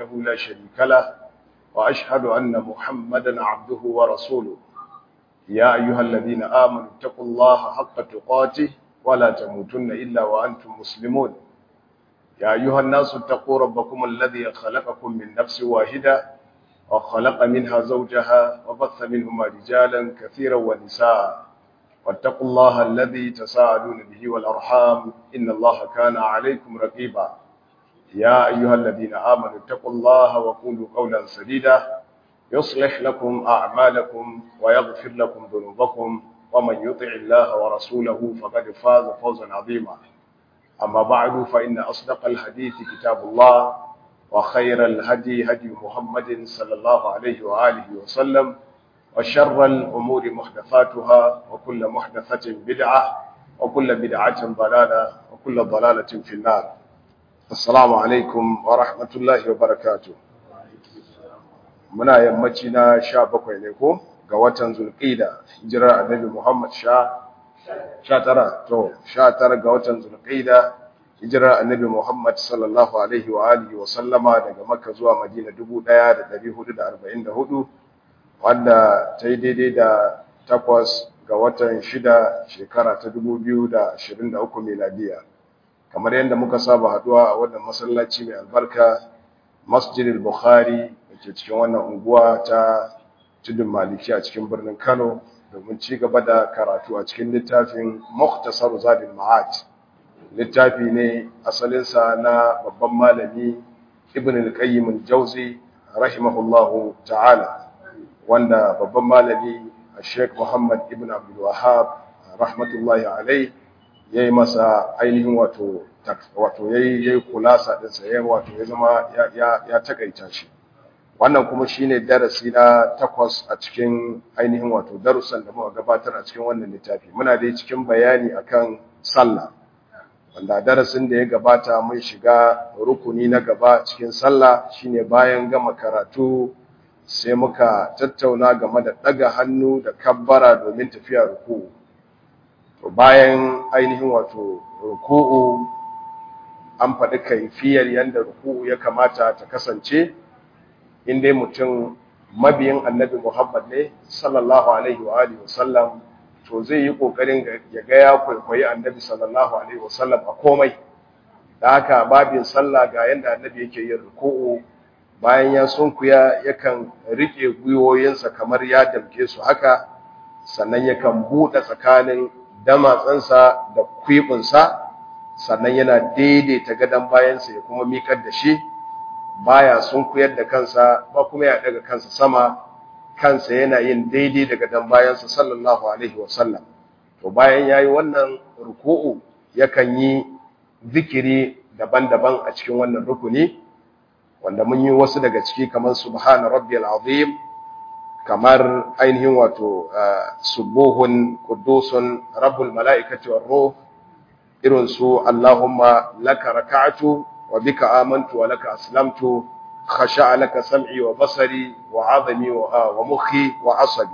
لا شريك له وأشهد أن محمدا عبده ورسوله يا أيها الذين آمنوا اتقوا الله حق تقاته ولا تموتن إلا وأنتم مسلمون يا أيها الناس اتقوا ربكم الذي خلقكم من نفس واحدة وخلق منها زوجها وبث منهما رجالا كثيرا ونساء واتقوا الله الذي تساءلون به والأرحام إن الله كان عليكم رقيبا يا أيها الذين آمنوا اتقوا الله وقولوا قولا سديدا يصلح لكم أعمالكم ويغفر لكم ذنوبكم ومن يطع الله ورسوله فقد فاز فوزا عظيما أما بعد فإن أصدق الحديث كتاب الله وخير الهدي هدي محمد صلى الله عليه وآله وسلم وشر الأمور محدثاتها وكل محدثة بدعة وكل بدعة ضلالة وكل ضلالة في النار السلام عليكم ورحمة الله وبركاته muna yammaci na sha bakwai ne ko ga watan zulƙida hijirar annabi muhammad sha sha tara to sha tara ga watan zulƙida hijirar annabi muhammad sallallahu alaihi wa alihi wa sallama daga makka zuwa madina dubu ɗaya da ɗari hudu da arba'in da hudu wanda ta yi daidai da takwas ga watan shida shekara ta dubu biyu da ashirin da uku miladiya kamar yadda muka saba haduwa a wannan masallaci mai albarka masjidil bukhari ke cikin wannan unguwa ta tudun maliki a cikin birnin Kano domin ci gaba da karatu a cikin littafin Mukhtasar Zadul Ma'ad littafi ne asalinsa na babban malami Ibn al-Qayyim al-Jawzi rahimahullahu ta'ala wanda babban malami Sheikh Muhammad Ibn Abdul Wahhab rahmatullahi alayhi yayi masa ainihin wato wato yayi yayi kulasa din sa yayi wato ya zama ya ya takaita shi wannan kuma shine darasi na takwas a cikin ainihin wato darussan da muka gabatar a cikin wannan littafi muna dai cikin bayani akan sallah wanda darasin da ya gabata mun shiga rukuni na gaba cikin sallah shine bayan gama karatu sai muka tattauna game da daga hannu da kabbara domin tafiya ruku'u to bayan ainihin wato ruku'u an faɗi kaifiyar yadda ruku'u ya kamata ta kasance in dai mutum mabiyin annabi Muhammad ne sallallahu alaihi wa alihi wasallam to zai yi kokarin ya ga ya kwaikwayi annabi sallallahu alaihi wasallam a komai da haka babin sallah ga yanda annabi yake yin ruku'u bayan ya sunkuya yakan rike gwiwoyinsa kamar ya damke su haka sannan yakan buɗe tsakanin damatsansa da kwibinsa sannan yana daidaita gadon bayansa ya kuma miƙar da shi baya sun kuyar da kansa ba kuma ya daga kansa sama kansa yana yin daidai daga dan bayansa sallallahu alaihi wasallam to bayan yayi wannan ruku'u yakan yi zikiri daban-daban a cikin wannan rukuni wanda mun yi wasu daga ciki kamar subhana rabbiyal azim kamar ainihin wato subuhun qudusun rabbul malaikati war ruh irin su allahumma laka raka'atu وبك آمنت ولك أسلمت خشع لك سمعي وبصري وعظمي ومخي وعصبي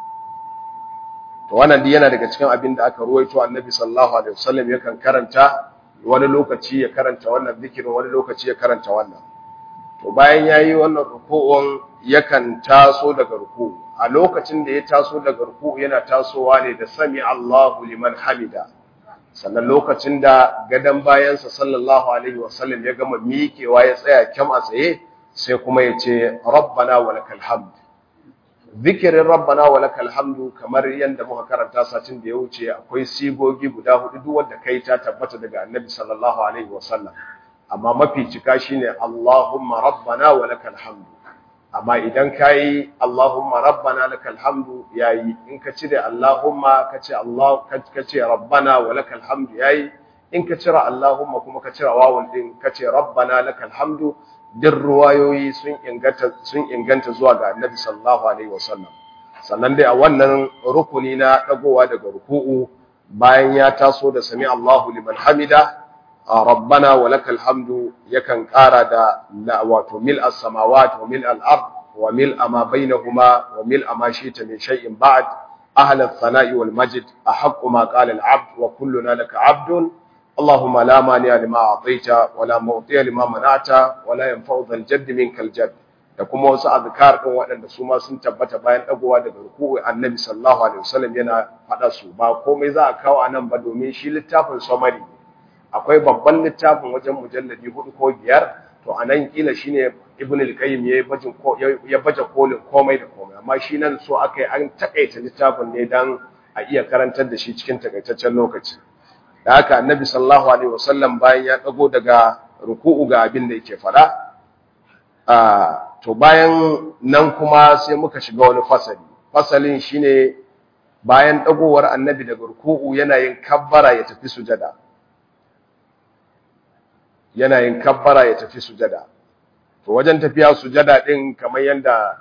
to wannan dai yana daga cikin abin da aka ruwaito annabi sallallahu alaihi wasallam yakan karanta wani lokaci ya karanta wannan zikirin wani lokaci ya karanta wannan to bayan yayi wannan ruku'un yakan taso daga ruku'u a lokacin da ya taso daga ruku'u yana tasowa ne da sami Allahu liman hamida sannan lokacin da gadon bayansa sallallahu alaihi wasallam ya gama miƙewa ya tsaya kyam a tsaye sai kuma ya ce rabbana wa lakal hamd zikirin rabbana wa lakal hamdu kamar yadda muka karanta satin da ya wuce akwai sigogi guda hudu duk wanda kai ta tabbata daga annabi sallallahu alaihi wasallam amma mafi cika shine allahumma rabbana wa lakal hamdu amma idan kayi Allahumma rabbana lakal hamdu yayi in ka cire Allahumma ka ce Allah ka ce rabbana wa lakal hamdu yayi in ka cire Allahumma kuma ka cire wawun din ka ce rabbana lakal hamdu din ruwayoyi sun inganta sun inganta zuwa ga Annabi sallallahu alaihi wasallam sannan dai a wannan rukuni na dagowa daga ruku'u bayan ya taso da sami Allahu liman hamida rabbana wa lakal hamdu yakan ƙara da wato mil as-samawati wa mil al-ard wa mil ma bainahuma wa mil ma shita min shay'in ba'd أهل الثناء والمجد أحق ما قال العبد وكلنا لك عبد اللهم لا مانع لما أعطيت ولا معطي لما منعت ولا ينفع ذا الجد منك الجد da kuma wasu azkar din waɗanda su ma sun tabbata bayan dagowa daga ruku'u annabi sallallahu alaihi wasallam yana faɗa su ba komai za a kawo anan ba domin shi littafin summary akwai babban littafin wajen mujalladi hudu ko biyar to anan kila shine ibn al-qayyim ya bajin ko ya baje kolin komai da komai amma shi nan so aka yi an takaita littafin ne dan a iya karantar da shi cikin takaitaccen lokaci da haka annabi sallallahu alaihi wasallam bayan ya dago daga ruku'u ga abin da yake fada a to bayan nan kuma sai muka shiga wani fasali fasalin shine bayan dagowar annabi daga ruku'u yana yin kabbara ya tafi sujada yana yin kabbara ya tafi sujada to wajen tafiya sujada din kamar yanda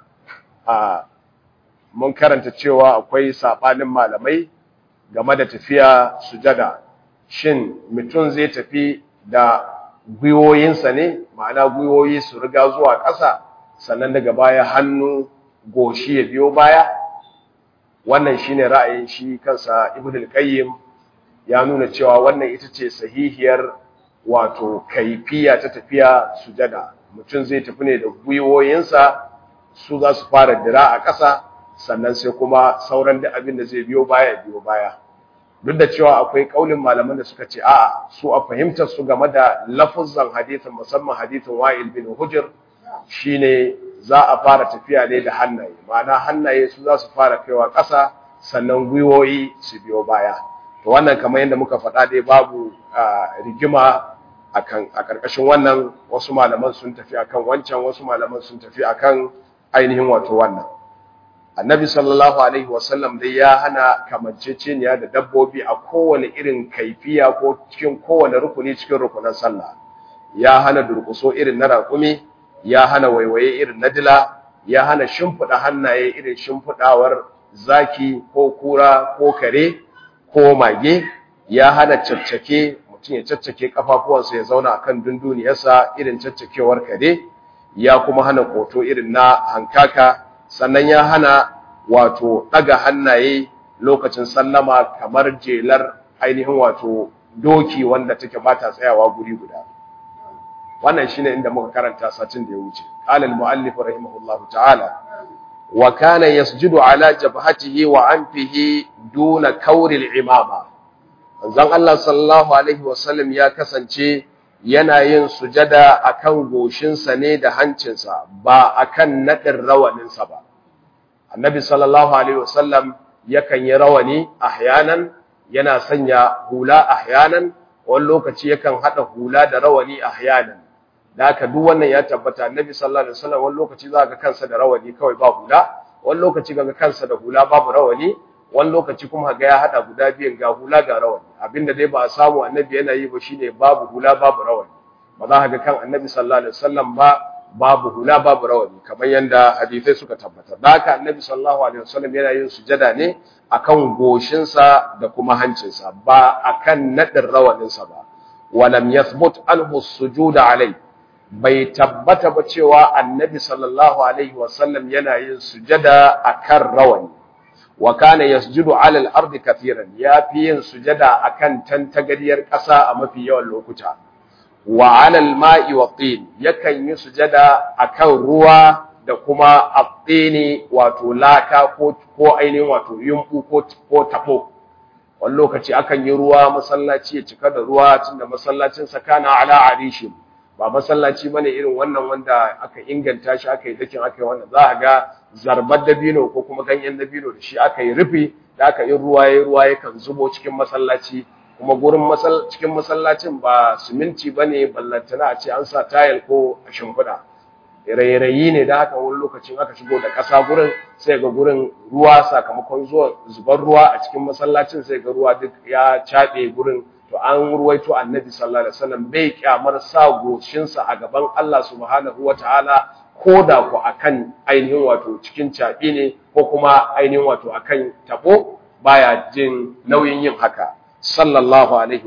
a mun karanta cewa akwai sabanin malamai game da tafiya sujada shin mutum zai tafi da gwiwoyinsa ne ma'ana gwiwoyi su riga zuwa ƙasa sannan daga baya hannu goshi ya biyo baya wannan shine ra'ayin shi kansa ibnu al-qayyim ya nuna cewa wannan ita ce sahihiyar wato kaifiya ta tafiya sujada mutum zai tafi ne da gwiwoyinsa su za su fara dira a ƙasa sannan sai kuma sauran da abin da zai biyo baya biyo baya duk da cewa akwai kaulin malaman da suka ce a'a su a fahimtar su game da lafuzan hadithin musamman hadithin Wa'il bin Hujr shine za a fara tafiya ne da hannaye ma'ana hannaye su za su fara kaiwa ƙasa sannan gwiwoyi su biyo baya to wannan kamar yadda muka faɗa dai babu rigima akan a ƙarƙashin wannan wasu malaman sun tafi akan wancan wasu malaman sun tafi akan ainihin wato wannan annabi sallallahu alaihi wasallam dai ya hana kamanceceniya da dabbobi a kowane irin kaifiya ko cikin kowane rukuni cikin rukunan sallah ya hana durkuso irin na raƙumi ya hana waiwaye irin na dila ya hana shimfiɗa hannaye irin shimfiɗawar zaki ko kura ko kare ko mage ya hana caccake mutum ya caccake kafafuwansa ya zauna akan dunduniyarsa irin caccakewar kare ya kuma hana koto irin na hankaka sannan ya hana wato ɗaga hannaye lokacin sallama kamar jelar ainihin wato doki wanda take bata tsayawa guri guda wannan shine inda muka karanta satin da ya wuce qala al-muallif rahimahullahu ta'ala wa kana yasjudu ala jabhatihi wa anfihi duna kawri al-imama manzon Allah sallallahu alaihi wasallam ya kasance yana yin sujada akan goshinsa ne da hancinsa ba akan nadin rawaninsa ba annabi sallallahu alaihi wasallam yakan yi rawani ahyanan yana sanya hula ahyanan wani lokaci yakan hada hula da rawani ahyanan da haka duk wannan ya tabbata annabi sallallahu alaihi wasallam wani lokaci za ga kansa da rawani kawai ba hula wani lokaci ga kansa da hula babu rawani wani lokaci kuma ga ya hada guda biyan ga hula ga rawani abinda dai ba a samu annabi yana yi ba shine babu hula babu rawani ba za ka ga kan annabi sallallahu alaihi wasallam ba babu hula babu rawani kamar yanda hadisai suka tabbatar da haka annabi sallallahu alaihi wasallam yana yin sujada ne akan goshinsa da kuma hancinsa ba akan nadin rawaninsa ba walam yathbut anhu sujuda alai bai tabbata ba cewa annabi sallallahu alaihi wasallam yana yin sujada akan rawani wa kana yasjudu ala al-ardi kathiran yafi yin sujada akan tantagariyar ƙasa a mafi yawan lokuta wa ala al-ma'i wa tin yakan yi sujada akan ruwa da kuma at-tini wato laka ko ko ainihin wato yumbu ko ko tabo wani lokaci akan yi ruwa masallaci ya cika da ruwa tunda masallacin sa kana ala arishin ba masallaci bane irin wannan wanda aka inganta shi aka yi dakin aka yi wannan za a ga zarbar dabino ko kuma ganyen dabino da shi aka yi rufi da aka yi ruwa ya ruwa yakan zubo cikin masallaci kuma gurin cikin masallacin ba siminti bane ballantana a ce an sa tayil ko a shimfiɗa rairayi ne da haka wani lokacin aka shigo da ƙasa gurin sai ga gurin ruwa sakamakon zuwa zubar ruwa a cikin masallacin sai ga ruwa duk ya caɓe gurin to an ruwaito annabi sallallahu alaihi wasallam bai kyamar sa goshinsa a gaban Allah subhanahu wataala ko da ku akan ainihin wato cikin caɓi ne ko kuma ainihin wato akan tabo baya jin nauyin yin haka sallallahu alaihi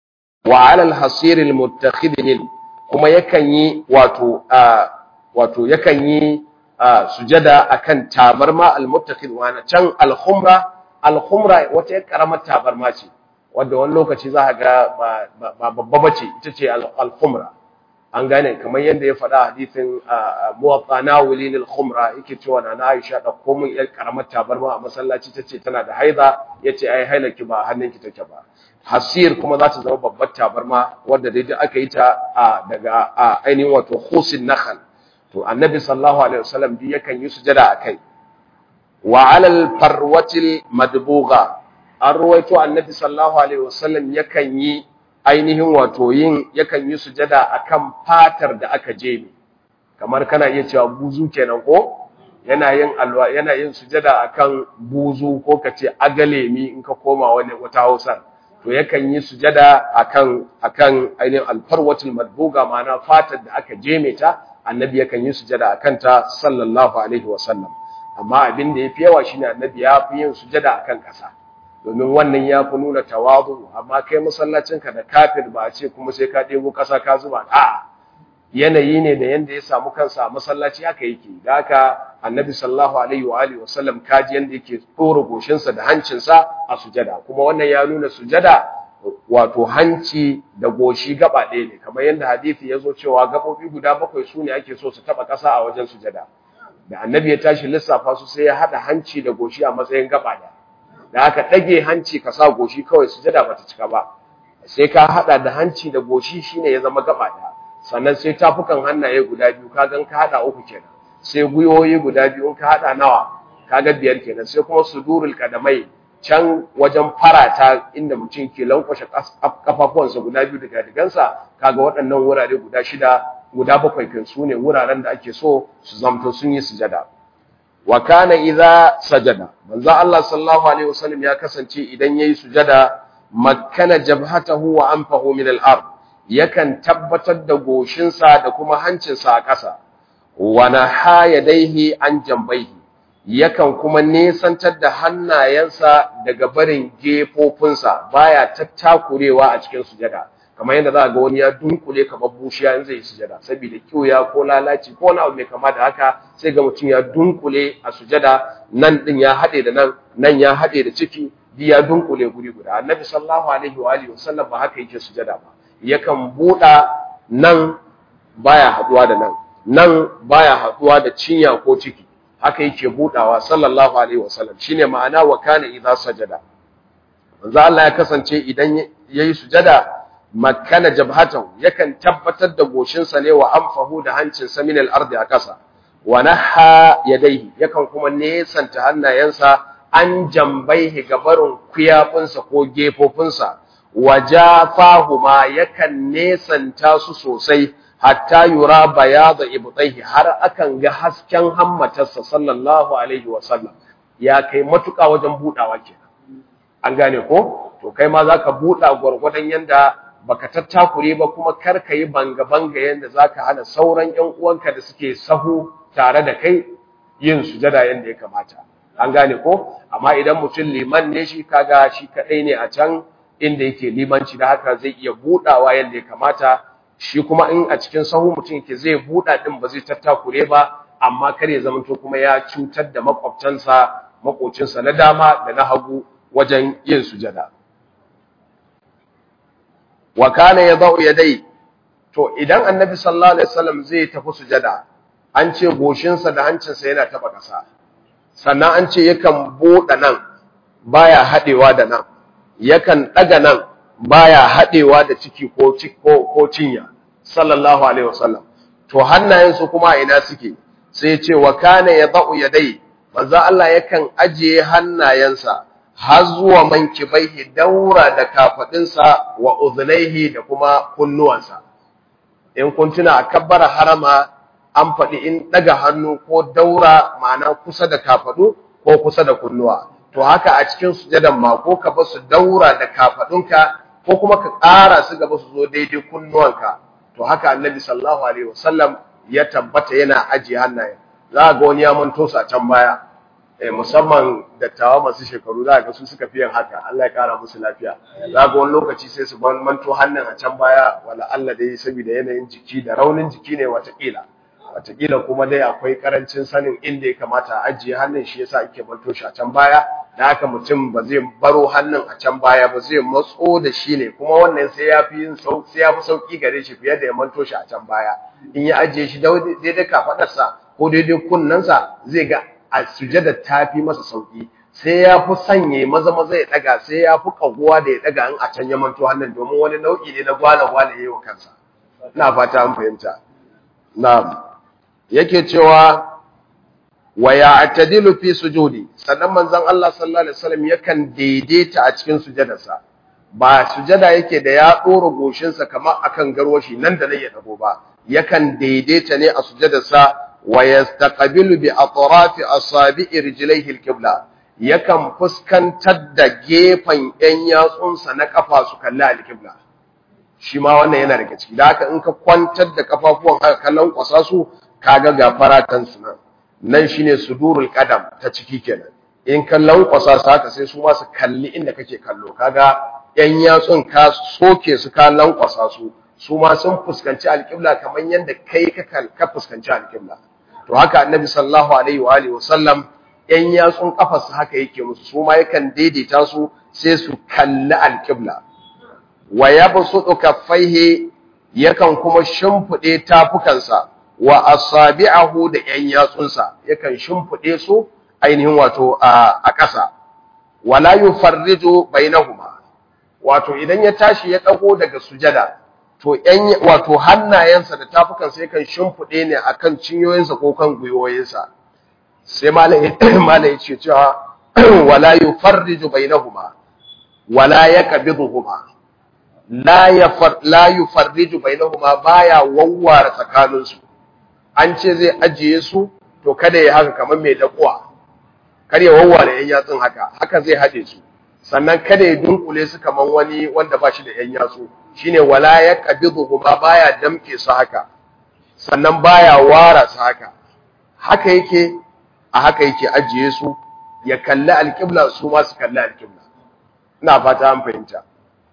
wa ala al-hasir al-muttakhidin kuma yakan yi wato wato yakan yi sujada akan tabarma al-muttakhid wa can al-khumra al-khumra wata karamar tabarma ce wanda wani lokaci za ga ba babba bace ita ce al-khumra an gane kamar yadda ya faɗa hadisin muwatta nawilin al-khumra yake cewa na Aisha da komun yar karamar tabarma a masallaci tace tana da haida yace ai hailaki ba hannunki take ba hasir kuma za ta zama babbar tabarma wanda dai aka yi ta daga ainihin wato khusin nakhal to annabi sallallahu alaihi wasallam bi yakan yi sujada akai wa alal farwatil madbugha an ruwaito annabi sallallahu alaihi wasallam yakan yi ainihin wato yin yakan yi sujada akan fatar da aka jeme kamar kana iya cewa buzu kenan ko yana yin alwa yana yin sujada akan buzu ko kace agalemi in ka koma wani wata Hausar to yakan yi sujada akan akan ainihin alfarwatul madbuga ma'ana fatar da aka jeme ta annabi yakan yi sujada akan ta sallallahu alaihi wasallam amma abin da yafi yawa shine annabi ya fi yin sujada akan kasa domin wannan ya fi nuna tawazu amma kai masallacinka da kafir ba a ce kuma sai ka ɗebo ƙasa ka zuba a yanayi ne da yanda ya samu kansa a masallaci haka yake da haka annabi sallallahu alaihi wa alihi wasallam kaji yanda yake tsora goshinsa da hancinsa a sujada kuma wannan ya nuna sujada wato hanci da goshi gaba ɗaya ne kamar yadda hadisi ya zo cewa gaɓoɓi guda bakwai su ne ake so su taɓa ƙasa a wajen sujada da annabi ya tashi lissafa su sai ya haɗa hanci da goshi a matsayin gaba ɗaya da aka ɗage hanci ka sa goshi kawai sujada ba ta cika ba sai ka haɗa da hanci da goshi shine ya zama gaba ɗaya sannan sai tafukan hannaye guda biyu ka gan ka haɗa uku kenan sai gwiwoyi guda biyu in ka haɗa nawa ka ga biyar kenan sai kuma sudurul kadamai can wajen farata inda mutum ke lankwashe kafafuwansa guda biyu daga digansa kaga waɗannan wurare guda shida guda bakwai kan su ne wuraren da ake so su zamto sun yi sujada wa kana idza sajada manzo Allah sallallahu alaihi wasallam ya kasance idan yayi sujada makkana jabhatahu wa anfahu min al-ard yakan tabbatar da goshinsa da kuma hancinsa a ƙasa wa naha yadaihi an jambaihi yakan kuma nesantar da hannayensa daga barin gefofinsa baya tattakurewa a cikin sujada kamar yadda za ga wani ya dunkule kamar bushiya in zai yi sujada saboda kiyoya ko lalaci ko wani abu mai kama da haka sai ga mutum ya dunkule a sujada nan din ya haɗe da nan nan ya haɗe da ciki di ya dunkule guri guda annabi sallallahu alaihi wa alihi wasallam ba haka yake sujada ba yakan buɗa nan baya haɗuwa da nan nan baya haɗuwa da cinya ko ciki haka yake buɗawa sallallahu alaihi wasallam shine ma'ana wa kana idza sajada manzo Allah ya kasance idan yayi sujada makana jabhatahu yakan tabbatar da goshinsa ne wa anfahu da hancinsa min al-ardi a ƙasa wa naha yadayhi yakan kuma nesanta hannayensa an jambaihi gabarin kuyafinsa ko gefofinsa wa jafahuma yakan nesanta su sosai hatta yura bayada ibtaihi har akan ga hasken hammatarsa sallallahu alaihi wa sallam ya kai matuƙa wajen budawa kenan an gane ko to kai ma zaka buda gurgurdan yanda baka tattakure ba kuma kar ka yi banga-banga yadda za ka hana sauran ‘yan uwanka da suke sahu tare da kai yin sujada yadda ya kamata. An gane ko? Amma idan mutum liman ne shi kaga shi kaɗai ne a can inda yake limanci da haka zai iya buɗawa yadda ya kamata, shi kuma in a cikin sahu mutum yake zai buɗa ɗin ba zai tattakure ba, amma kar ya zamanto kuma ya cutar da makwabtansa, makocinsa na dama da na hagu wajen yin sujada. wa kana yadau yadai to idan annabi sallallahu alaihi wasallam zai tafi sujada an ce goshinsa da hancinsa yana taba kasa sannan an ce yakan buɗe nan baya hadewa da nan yakan daga nan baya hadewa da ciki ko ko, ko cinya sallallahu alaihi wasallam to hannayensu kuma ina suke sai ya ce wa kana yadau yadai manzo Allah yakan ajiye hannayensa har zuwa mankibaihi daura da kafadinsa wa uzunaihi da kuma kunnuwansa in kun tuna a kabbara harama an faɗi in ɗaga hannu ko daura ma'ana kusa da kafadu ko kusa da kunnuwa to haka a cikin sujadan ma ko ka basu daura da kafadunka ko kuma ka ƙara su gaba su zo daidai kunnuwanka to haka annabi sallallahu alaihi wasallam ya tabbata yana ajiye hannaye za ga wani ya manto su a can baya musamman dattawa masu shekaru za ga su suka fi yin haka Allah ya kara musu lafiya za ga wani lokaci sai su ban manto hannun a can baya wala Allah dai saboda yanayin jiki da raunin jiki ne watakila watakila kuma dai akwai karancin sanin inda ya kamata a ajiye hannun shi yasa ake manto shi a can baya da haka mutum ba zai baro hannun a can baya ba zai matso da shi ne kuma wannan sai ya fi yin sai ya fi sauki gare shi fiye da ya manto shi a can baya in ya ajiye shi daidai kafadarsa ko daidai kunnensa zai ga a sujada ta fi masa sauki sai ya fi sanye maza maza ya daga sai ya fi kaguwa da ya daga in a can ya manto hannun domin wani nau'i ne na gwala gwala yayi wa kansa ina fata an fahimta na'am yake cewa wa ya'tadilu fi sujudi sannan manzon Allah sallallahu alaihi wasallam yakan daidaita a cikin sujadarsa ba sujada yake da ya dora goshinsa kamar akan garwashi nan da nan ya dago ba yakan daidaita ne a sujadarsa wa yastaqbilu bi atrafi asabi'i rijlaihi alqibla yakan fuskantar da gefen yan yatsunsa na kafa su kalli alqibla shi ma wannan yana daga ciki da haka in ka kwantar da kafafuwan haka kallon kwasa su kaga gafara kansu nan nan shine sudurul qadam ta ciki kenan in ka lankwasa su haka sai su ma su kalli inda kake kallo kaga yan yatsun ka soke su ka lankwasa su su ma sun fuskanci alƙibla kamar yadda kai ka fuskanci alƙibla to haka annabi sallallahu alaihi wa alihi wasallam yan yatsun kafarsa haka yake musu su ma yakan daidaita su sai su kalli alƙibla wa yabsutu kaffaihi yakan kuma shimfide tafukansa wa asabi'ahu da yan yatsunsa yakan shimfide su ainihin wato a ƙasa wala yufarriju bainahuma wato idan ya tashi ya dago daga sujada to yan wato hannayensa da tafukansa yakan shimfide ne akan cinyoyinsa ko kan gwiwoyinsa sai malai malai ce cewa wala yufarriju bainahuma wala yaqbiduhuma la yafar la yufarriju bainahuma baya wawware tsakaninsu an ce zai ajiye su to kada ya haka kamar mai dakuwa kar ya wawware yan yatsun haka haka zai hade su sannan kada ya dunkule su kamar wani wanda ba shi da yan yatsu shine wala yaqbiduhuma baya damke su haka sannan baya wara su haka haka yake a haka yake ajiye su ya kalli alqibla su ma su kalli alqibla ina fata an fahimta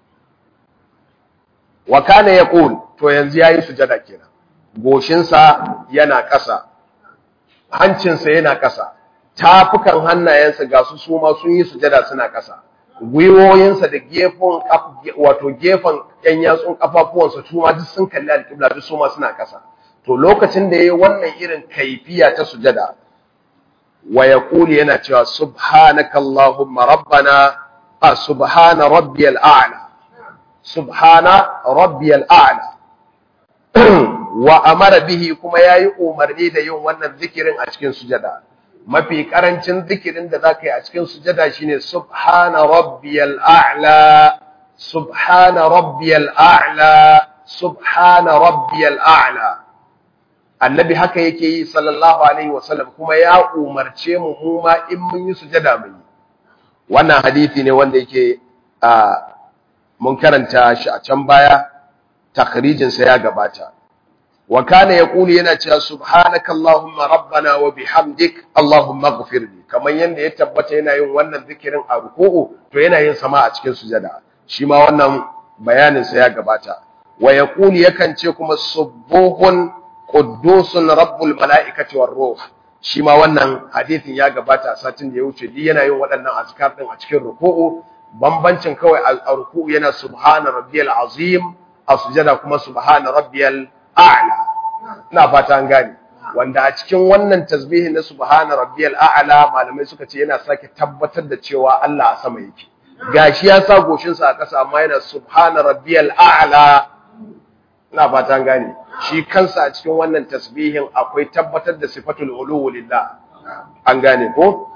wa kana yaqul to yanzu yayi sujada kenan goshinsa yana ƙasa hancinsa yana ƙasa tafukan hannayensa ga su su ma sun yi sujada suna ƙasa gwiwoyinsa da gefen wato gefen ƴan yatsun kafafuwansa su ma duk sun kalli alƙibla duk su ma suna ƙasa to lokacin da yayi wannan irin kaifiya ta sujada wa yaqulu yana cewa subhanakallahumma rabbana a subhana rabbiyal a'la subhana rabbiyal a'la wa amara bihi kuma yayi umarni da yin wannan zikirin a cikin sujada mafi karancin zikirin da zaka yi a cikin sujada shine subhana rabbiyal a'la subhana rabbiyal a'la subhana rabbiyal a'la annabi haka yake yi sallallahu alaihi wasallam kuma ya umarce mu mu ma in mun yi sujada mu yi wannan hadisi ne wanda yake a mun karanta shi a can baya takhrijin sa ya gabata wa kana yaqulu yana cewa subhanaka allahumma rabbana wa bihamdik allahumma ighfirli kaman yanda ya tabbata yana yin wannan zikirin a ruku'u to yana yin sama a cikin sujada shi ma wannan bayanin sa ya gabata wa yaqulu yakan ce kuma subuhun quddusun rabbul malaikati war ruh shi ma wannan hadisin ya gabata satin da ya wuce di yana yin waɗannan azkar din a cikin ruku'u bambancin kawai a ruku'u yana subhana rabbiyal azim a sujada kuma subhana rabbiyal a'la ina fata an gane wanda a cikin wannan tasbihin na subhana rabbiyal a'la malamai suka ce yana sake tabbatar da cewa Allah a sama yake gashi ya sa goshin sa a ƙasa amma yana subhana rabbiyal a'la ina fata an gane shi kansa a cikin wannan tasbihin akwai tabbatar da sifatul ulu lillah an gane ko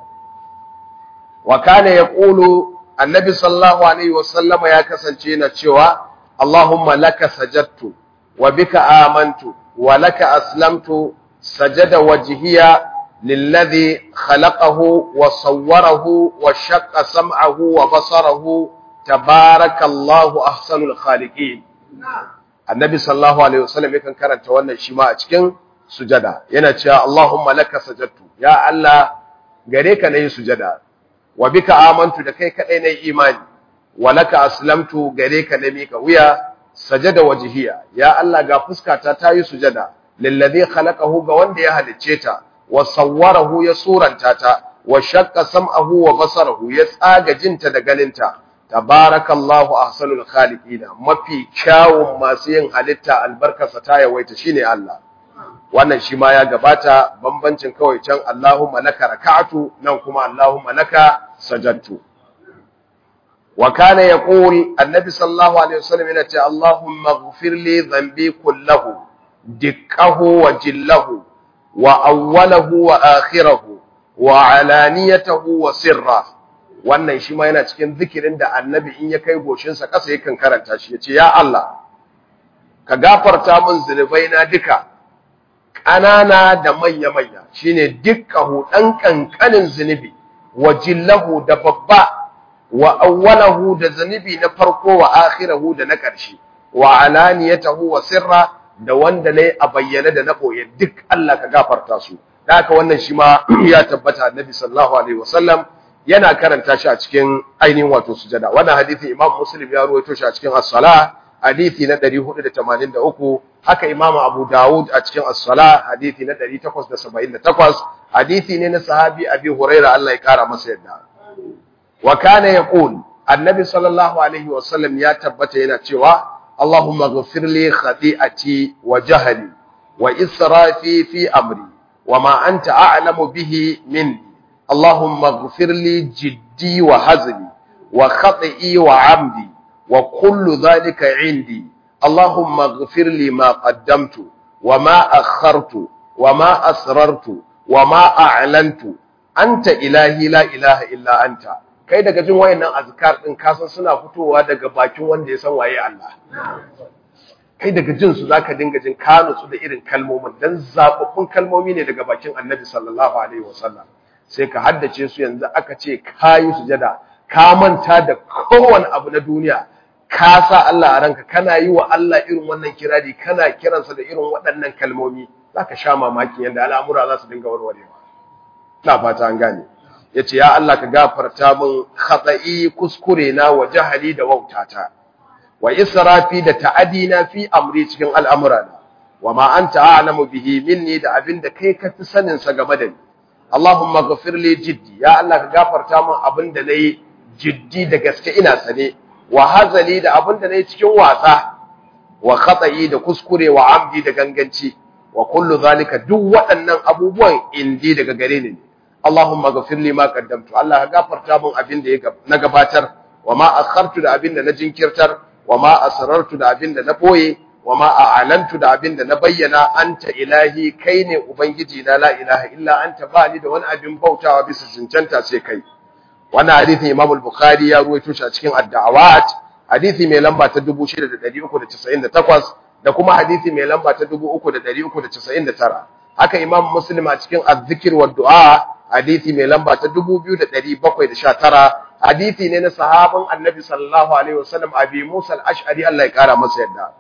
wa kana yaqulu annabi sallallahu alaihi wasallama ya kasance na cewa Allahumma laka sajadtu wa bika amantu wa laka aslamtu sajada wajhiya lilladhi khalaqahu wa sawwarahu wa shaqqa sam'ahu wa basarahu tabarakallahu ahsanul khaliqin annabi sallallahu alaihi wasallam yakan karanta wannan shi ma a cikin sujada yana cewa Allahumma laka sajadtu ya Allah gare ka nayi sujada wa bika amantu da kai kadai nayi imani wa laka aslamtu gare ka na mika wuya sajada wajhiya ya Allah ga fuskata ta yi sujada lillazi khalaqahu ga wanda ya halicce ta wa sawwarahu ya suranta ta wa shaqqa sam'ahu wa basarahu ya tsaga jinta da ganinta tabarakallahu ahsanul khaliqina mafi kyawun masu yin halitta albarkarsa ta yawaita shine Allah wannan shi ma ya gabata bambancin kawai can Allahumma laka raka'atu nan kuma Allahumma laka sajadtu wa kana yaqul annabi sallallahu alaihi wasallam yana ce Allahumma ighfir li dhanbi kullahu dikkahu wa jillahu wa awwalahu wa akhirahu wa alaniyatahu wa sirra wannan shi ma yana cikin zikirin da annabi in ya kai goshinsa ƙasa yakan karanta shi yace ya Allah ka gafarta min zunubai na duka ƙanana da manya-manya shine dukkahu ɗan ƙanƙanin zunubi wa jillahu da babba wa awwalahu da zunubi na farko wa akhirahu da na ƙarshe wa alaniyatahu wa sirra da wanda nayi a bayyane da na koyi duk Allah ka gafarta su da haka wannan shi ma ya tabbata annabi sallallahu alaihi wasallam yana karanta shi a cikin ainihin wato sujada wannan hadisi imam muslim ya ruwaito shi a cikin as-salah hadisi na 483 haka Imam Abu Dawud a cikin As-Salah hadisi na 878 hadisi ne na sahabi Abi Huraira Allah ya kara masa yadda wa kana yaqul annabi sallallahu alaihi wasallam ya tabbata yana cewa Allahumma ighfir li khati'ati wa jahli wa israfi fi amri wa ma anta a'lamu bihi minni Allahumma ighfir li jiddi wa hazli wa khati'i wa 'amdi وكل ذلك عندي اللهم اغفر لي ما قدمت وما أخرت وما أسررت وما أعلنت أنت إلهي لا إله إلا أنت kai daga jin wayannan azkar din kasan suna fitowa daga bakin wanda ya san waye Allah kai daga jin su zaka dinga jin kanu su da irin kalmomin dan zababbun kalmomi ne daga bakin Annabi sallallahu alaihi wasallam sai ka haddace su yanzu aka ce kayi sujada ka manta da kowane abu na duniya ka sa Allah a ranka kana yi wa Allah irin wannan kirari kana kiransa da irin waɗannan kalmomi zaka sha mamaki yanda al'amura za su dinga warwarewa ina fata an gane yace ya Allah ka gafarta min khata'i kuskure na wa jahali da wautata wa israfi da ta'adina fi amri cikin al'amurana wa ma anta a'lamu bihi minni da abinda kai ka fi sanin sa game da ni Allahumma ghafir li jiddi ya Allah ka gafarta min abinda nayi jiddi da gaske ina sane wa hazali da abinda nayi cikin wasa wa khata'i da kuskure wa amdi da ganganci wa kullu zalika duk waɗannan abubuwan indi daga gare ni Allahumma ghafir li ma qaddamtu Allah ka gafarta min abinda na gabatar wa ma akhartu da abinda na jinkirtar wa ma asrartu da abinda na boye wa ma a'lantu da abinda na bayyana anta ilahi kai ne ubangiji na la ilaha illa anta ba ni da wani abin bautawa bisa cancanta sai kai wannan hadisin Imam al-Bukhari ya ruwaito shi a cikin ad-da'awat hadisi mai lamba ta 6398 da kuma hadisi mai lamba ta 3399 haka Imam Muslim a cikin az-zikr wa du'a hadisi mai lamba ta 2719 hadisi ne na sahabin Annabi sallallahu alaihi wasallam Abi Musa al-Ash'ari Allah ya kara masa yadda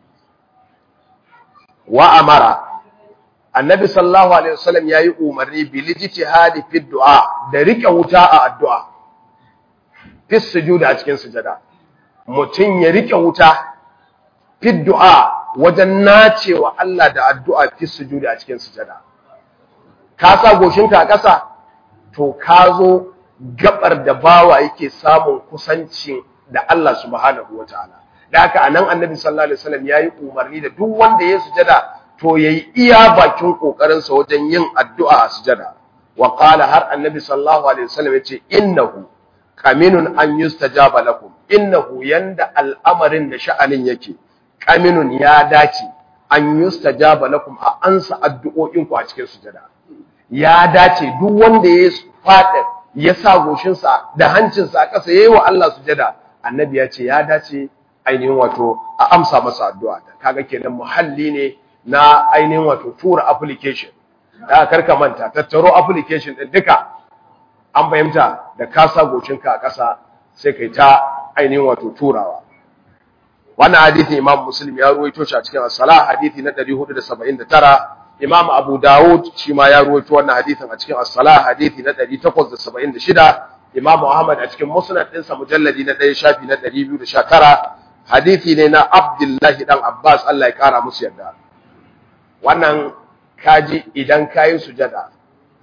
wa amara annabi sallallahu alaihi wasallam yayi umarni bil ijtihadi fi du'a da rike wuta a addu'a fi sujuda a cikin sujada mutun ya rike wuta fi du'a wajen nacewa Allah da addu'a fi sujuda a cikin sujada ka sa goshinka a ƙasa to ka zo gabar da bawa yake samun kusanci da Allah subhanahu wataala da haka anan annabi sallallahu alaihi wasallam yayi umarni da duk wanda ya sujada to yayi iya bakin kokarin sa wajen yin addu'a a sujada wa qala har annabi sallallahu alaihi wasallam yace innahu qaminun an yustajaba lakum innahu yanda al'amarin da sha'anin yake qaminun ya dace an yustajaba lakum a ansa addu'o'in ku a cikin sujada ya dace duk wanda ya fada ya sa goshin sa da hancin sa a ƙasa yayi wa Allah sujada annabi ya ce ya dace ainihin wato a amsa masa addu'a kaga kenan muhalli ne na ainihin wato tura application da karka manta tattaro application din duka an fahimta da ka sa gocinka a ƙasa sai kai ta ainihin wato turawa wannan hadisi imam muslim ya ruwaito shi a cikin as-salah hadisi na 479 imam abu dawud shi ma ya ruwaito wannan hadisin a cikin as-salah hadisi na 876 imam ahmad a cikin musnad ɗinsa mujalladi na 1 shafi na 219 hadisi ne na abdullahi dan abbas Allah ya kara musu yarda wannan kaji idan kayi sujada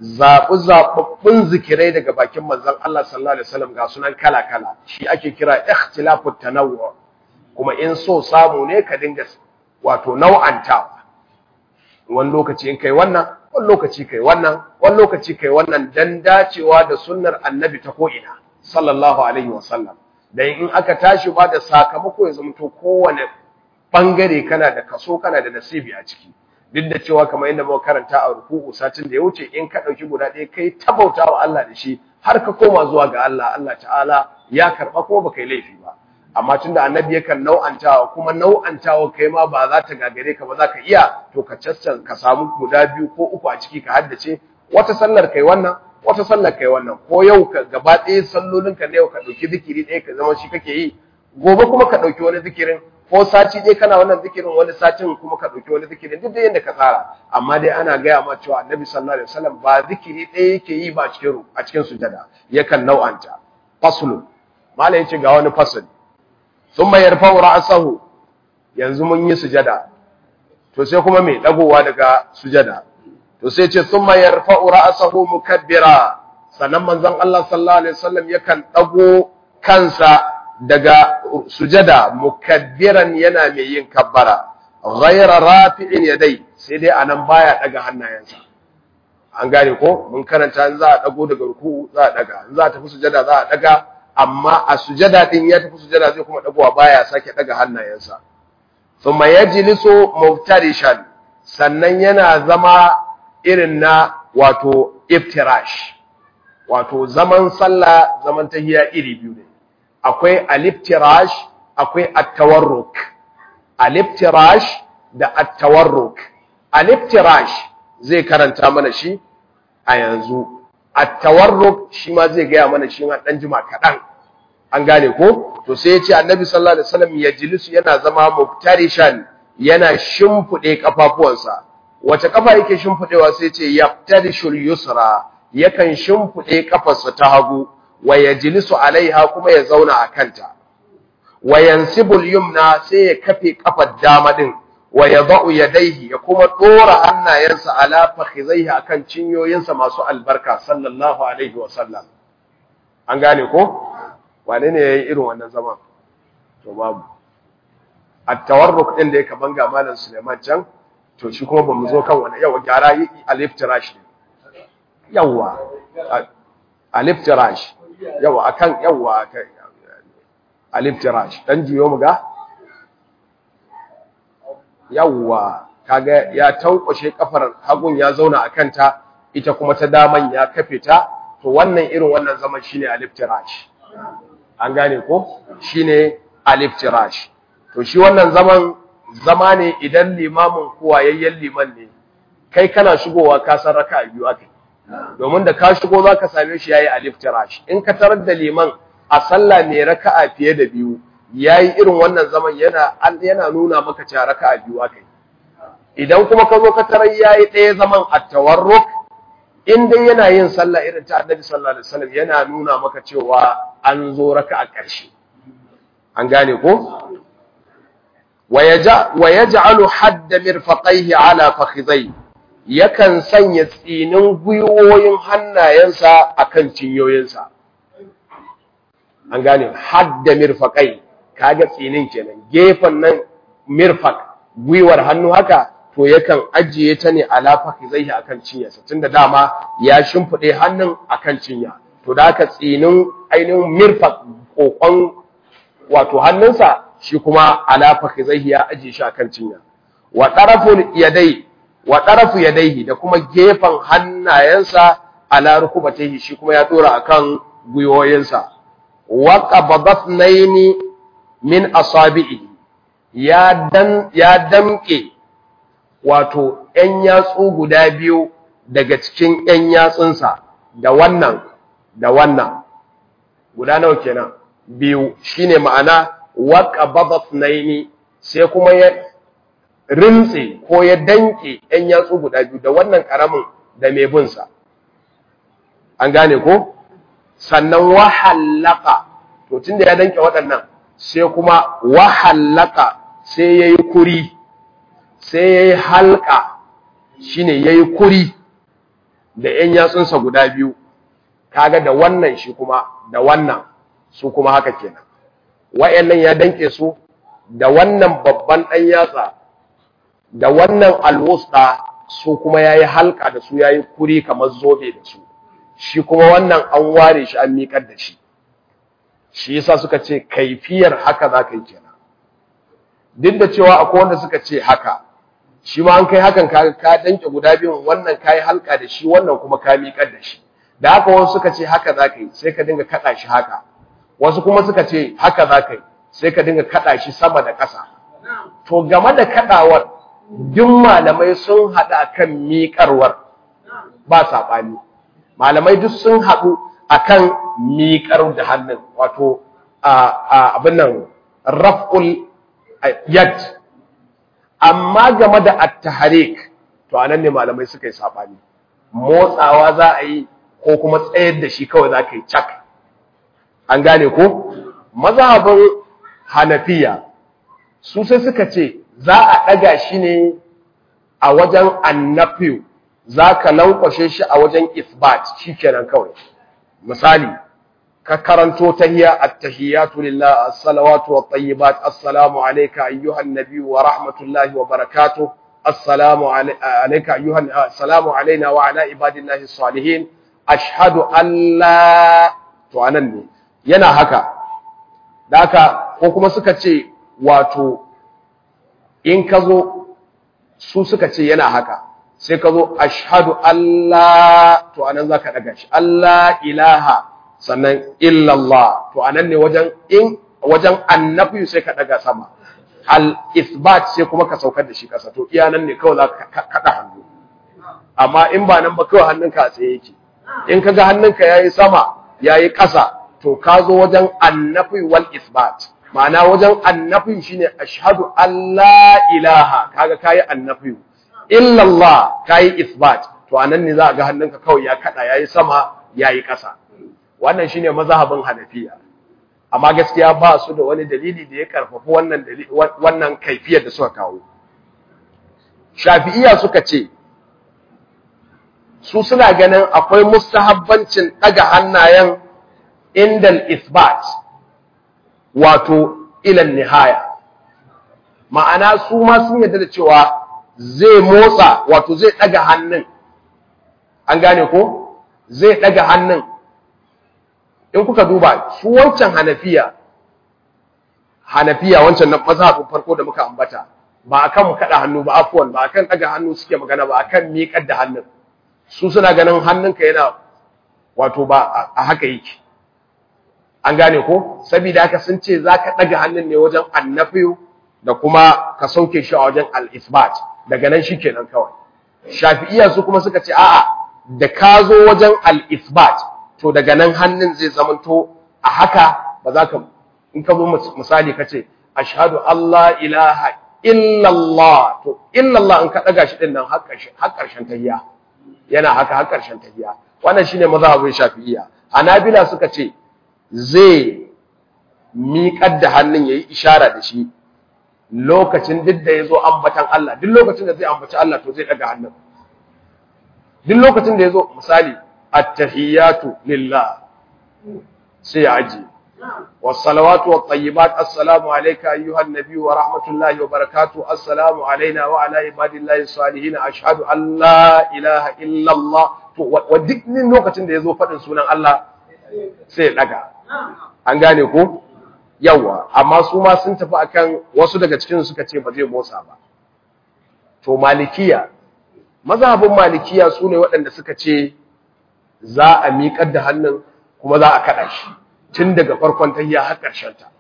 zaɓi zaɓaɓɓun zikirai daga bakin manzon Allah sallallahu alaihi wasallam ga sunan kala kala shi ake kira ikhtilafut tanawwu kuma in so samu ne ka dinga wato nau'antawa wani lokaci in kai wannan wani lokaci kai wannan wani lokaci kai wannan dan dacewa da sunnar annabi ta ko'ina sallallahu alaihi wasallam dan in aka tashi ba da sakamako ya zama to kowane bangare kana da kaso kana da nasibi a ciki duk da cewa kamar yadda muka karanta a ruku'u satin da ya wuce in ka dauki guda ɗaya kai tabauta wa Allah da shi har ka koma zuwa ga Allah Allah ta'ala ya karba kuma baka yi laifi ba amma tunda annabi yakan nau'antawa kuma nau'antawa kai ma ba za ta gagare ka ba za ka iya to ka caccan ka samu guda biyu ko uku a ciki ka haddace wata sallar kai wannan wata sallar kai wannan ko yau ka gaba ɗaya sallolin ka ne yau ka ɗauki zikiri ɗaya ka zama shi kake yi gobe kuma ka ɗauki wani zikirin ko sati ɗaya kana wannan zikirin wani satin kuma ka ɗauki wani zikirin duk da yadda ka tsara amma dai ana gaya ma cewa annabi sallallahu alaihi wasallam ba zikiri ɗaya yake yi ba cikin a cikin sujada yakan nau'anta faslu malai yace ga wani fasali thumma yarfa'u ra'sahu yanzu mun yi sujada to sai kuma mai dagowa daga sujada to sai ce thumma yarfa'u ra'sahu mukabbira sannan manzon Allah sallallahu alaihi wasallam yakan dago kansa daga sujada mukabbiran yana mai yin kabbara ghayra rafi'in yadai sai dai anan baya daga hannayensa an gane ko mun karanta in za a dago daga ruku za a daga in za a tafi sujada za a daga amma a sujada din ya tafi sujada zai kuma dagowa baya sake daga hannayensa thumma yajlisu muftarishan sannan yana zama irin na wato iftirash wato zaman sallah zaman tahiyya iri biyu ne akwai aliftirash akwai at-tawarruk aliftirash da at-tawarruk aliftirash zai karanta mana shi a yanzu at-tawarruk shi ma zai gaya mana shi ma dan jima kadan an gane ko to sai ya ce annabi sallallahu alaihi wasallam ya jilisu yana zama muftarishan yana shimfude kafafuwansa wace kafa yake shimfudewa sai ya ce yaftarishul yusra yakan shimfude kafarsa ta hagu wa yajlisu alaiha kuma ya zauna a kanta wa yansibul yumna sai ya kafe kafar dama din wa yadau yadayhi ya kuma dora hannayensa ala fakhizaihi akan cinyoyinsa masu albarka sallallahu alaihi wa sallam an gane ko wane ne yayi irin wannan zaman to babu at-tawarruk din da yake banga malam Suleiman can to shi kuma bamu zo kan wannan yawa gyara yi aliftirash yawa aliftirash yawa akan yawa aliftirash dan juyo mu ga yawa kaga ya tankwashe kafar hagun ya zauna akan ta ita kuma ta daman ya kafe ta to wannan irin wannan zaman shine aliftirash an gane ko shine aliftirash to shi wannan zaman zama ne idan limamin kuwayayyen liman ne kai kana shigowa ka san raka'a biyu akai domin da ka shigo za ka same shi yayi alif tirash in ka tarar da liman a sallah mai raka'a fiye da biyu yayi irin wannan zaman yana yana nuna maka cewa raka'a biyu akai idan kuma ka zo ka tarar yayi ɗaya zaman at-tawarruk in dai yana yin sallah irin ta Annabi sallallahu alaihi wasallam yana nuna maka cewa an zo raka'a ƙarshe an gane ko wa yaj'alu hadda mirfaqaihi ala fakhidhayhi yakan sanya tsinin gwiwoyin hannayensa a kan cinyoyinsa. An gane, hadda mirfaƙai, kaga tsinin kenan, gefen nan mirfak, gwiwar hannu haka, to yakan ajiye ta ne alafaki zai a kan cinyarsa, tun da dama ya shimfiɗe hannun a kan cinya. To da haka tsinin ainihin mirfak ƙoƙon wato hannunsa, shi kuma alafaki zai ya ajiye shi a kan cinya. Wa ɗarafin yadai, wa ɗarafu yadaihi da kuma gefen hannayensa ala rukubatayhi shi kuma ya dora akan gwiwoyinsa wa qabadatnaini min asabi'i ya dan ya damke wato ƴan yatsu guda biyu daga cikin ƴan yatsunsa da wannan da wannan guda nawa kenan biyu shine ma'ana wa qabadatnaini sai kuma ya rintse ko ya danke ‘yan yatsu guda biyu da wannan ƙaramin da mai binsa. An gane ko? Sannan wahallaka, to tun da ya danke waɗannan sai kuma wahallaka sai ya yi kuri, sai ya yi halka shi ne ya yi kuri, da ‘yan yatsunsa guda biyu, kaga da wannan shi kuma da wannan su kuma haka kenan. Wa'yannan ya danke su da wannan babban ɗan yatsa da wannan alwusta su kuma ya yi halka da su ya yi kuri kamar zobe da su, shi kuma wannan an ware shi an miƙar da shi. Shi yasa suka ce kaifiyar haka za ka yi kenan. Duk da cewa akwai wanda suka ce haka, shi ma an kai hakan ka ka danke guda biyun wannan kai halka da shi wannan kuma ka miƙar da shi da haka wasu suka ce haka za ka yi sai ka dinga kaɗa shi haka wasu kuma suka ce haka za ka yi sai ka dinga kaɗa shi sama da ƙasa to game da kaɗawar duk malamai sun haɗu akan miƙarwar ba saɓani malamai duk sun haɗu akan miƙar da hannun wato abin nan raf'ul yad amma game da at-tahrik to anan ne malamai suka yi sabani motsawa za a yi ko kuma tsayar da shi kawai za ka yi cak an gane ko mazhabin hanafiya su sai suka ce za a ɗaga shi ne a wajen annafiyu za ka lankwashe shi a wajen isbat shi kenan kawai misali ka karanto tahiyya at-tahiyyatu lillah as-salawatu wat-tayyibat assalamu alayka ayyuhan nabiy wa rahmatullahi wa barakatuh assalamu alayka ayyuhan assalamu alayna wa ala ibadillahi salihin ashhadu an la to anan ne yana haka daka ko kuma suka ce wato in ka zo su suka ce yana haka sai ka zo ashhadu Allah to anan zaka daga shi Allah ilaha sannan illallah to anan ne wajen in wajen annabi sai ka daga sama al isbat sai kuma ka saukar da shi kasa to iya nan ne kawai zaka kada hannu amma in ba nan ba kawai hannunka a tsaye yake in kaga hannunka yayi sama yayi kasa to ka zo wajen annabi wal isbat ma'ana wajen annabi shine ashhadu an la ilaha kaga kayi annabi illallah kayi isbat to anan ne za ga hannunka kawai ya kada yayi sama yayi kasa wannan shine mazhabin hanafiya amma gaskiya ba su da wani dalili da ya karfafa wannan wannan kaifiyar da suka kawo shafi'iyya suka ce su suna ganin akwai mustahabbancin daga hannayen indal isbat wato ilan nihaya ma'ana su ma sun yarda da cewa zai motsa wato zai daga hannun an gane ko zai daga hannun in kuka duba su wancan hanafiya hanafiya wancan na mazhabin farko da muka ambata ba akan kada hannu ba afwan ba akan daga hannu suke magana ba akan miƙar da hannun su suna ganin hannunka yana wato ba a haka yake an gane ko saboda haka sun ce zaka daga hannun ne wajen annafiyu da kuma ka sauke shi a wajen al-isbat daga nan shikenan kawai shafi'iyya su kuma suka ce a'a da ka zo wajen al-isbat to daga nan hannun zai zamanto a haka ba za ka in ka zo misali ka ce ashhadu Allah ilaha illallah to illallah in ka daga shi din nan har karshen tahiyya yana haka har karshen tahiyya wannan shine mazhabin shafi'iyya hanabila suka ce zai miƙar da hannun yayi ishara da shi lokacin duk da yazo ambatan Allah duk lokacin da zai ambaci Allah to zai daga hannun duk lokacin da yazo misali at-tahiyatu lillah sai aji والصلوات والطيبات السلام عليك أيها النبي ورحمة الله وبركاته السلام علينا وعلى عباد الله الصالحين أشهد أن لا إله إلا الله ودك من نوكة يزو فتن سنة الله سيلك an gane ko yawa amma su ma sun tafi akan wasu daga cikin suka ce ba zai motsa ba to malikiya mazhabin malikiya su ne waɗanda suka ce za a miƙar da hannun kuma za a kaɗa shi tun daga farkon tahiyya har ƙarshen ta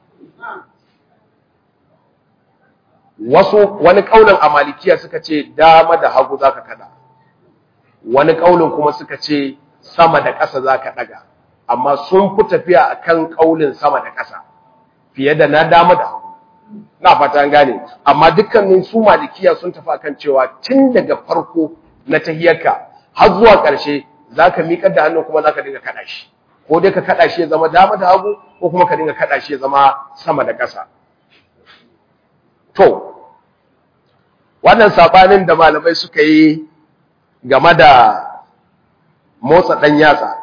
wasu wani kaulin a malikiya suka ce dama da hagu zaka kada wani kaulin kuma suka ce sama da ƙasa zaka daga amma sun fi tafiya akan kaulin sama da ƙasa fiye da na dama da hagu na fata gane amma dukkanin su malikiya sun tafi akan cewa tun daga farko na tahiyyarka har zuwa ƙarshe zaka miƙar da hannu kuma zaka dinga kada shi ko dai ka kada shi ya zama dama da hagu ko kuma ka dinga kada shi ya zama sama da ƙasa to wannan sabanin da malamai suka yi game da motsa dan yatsa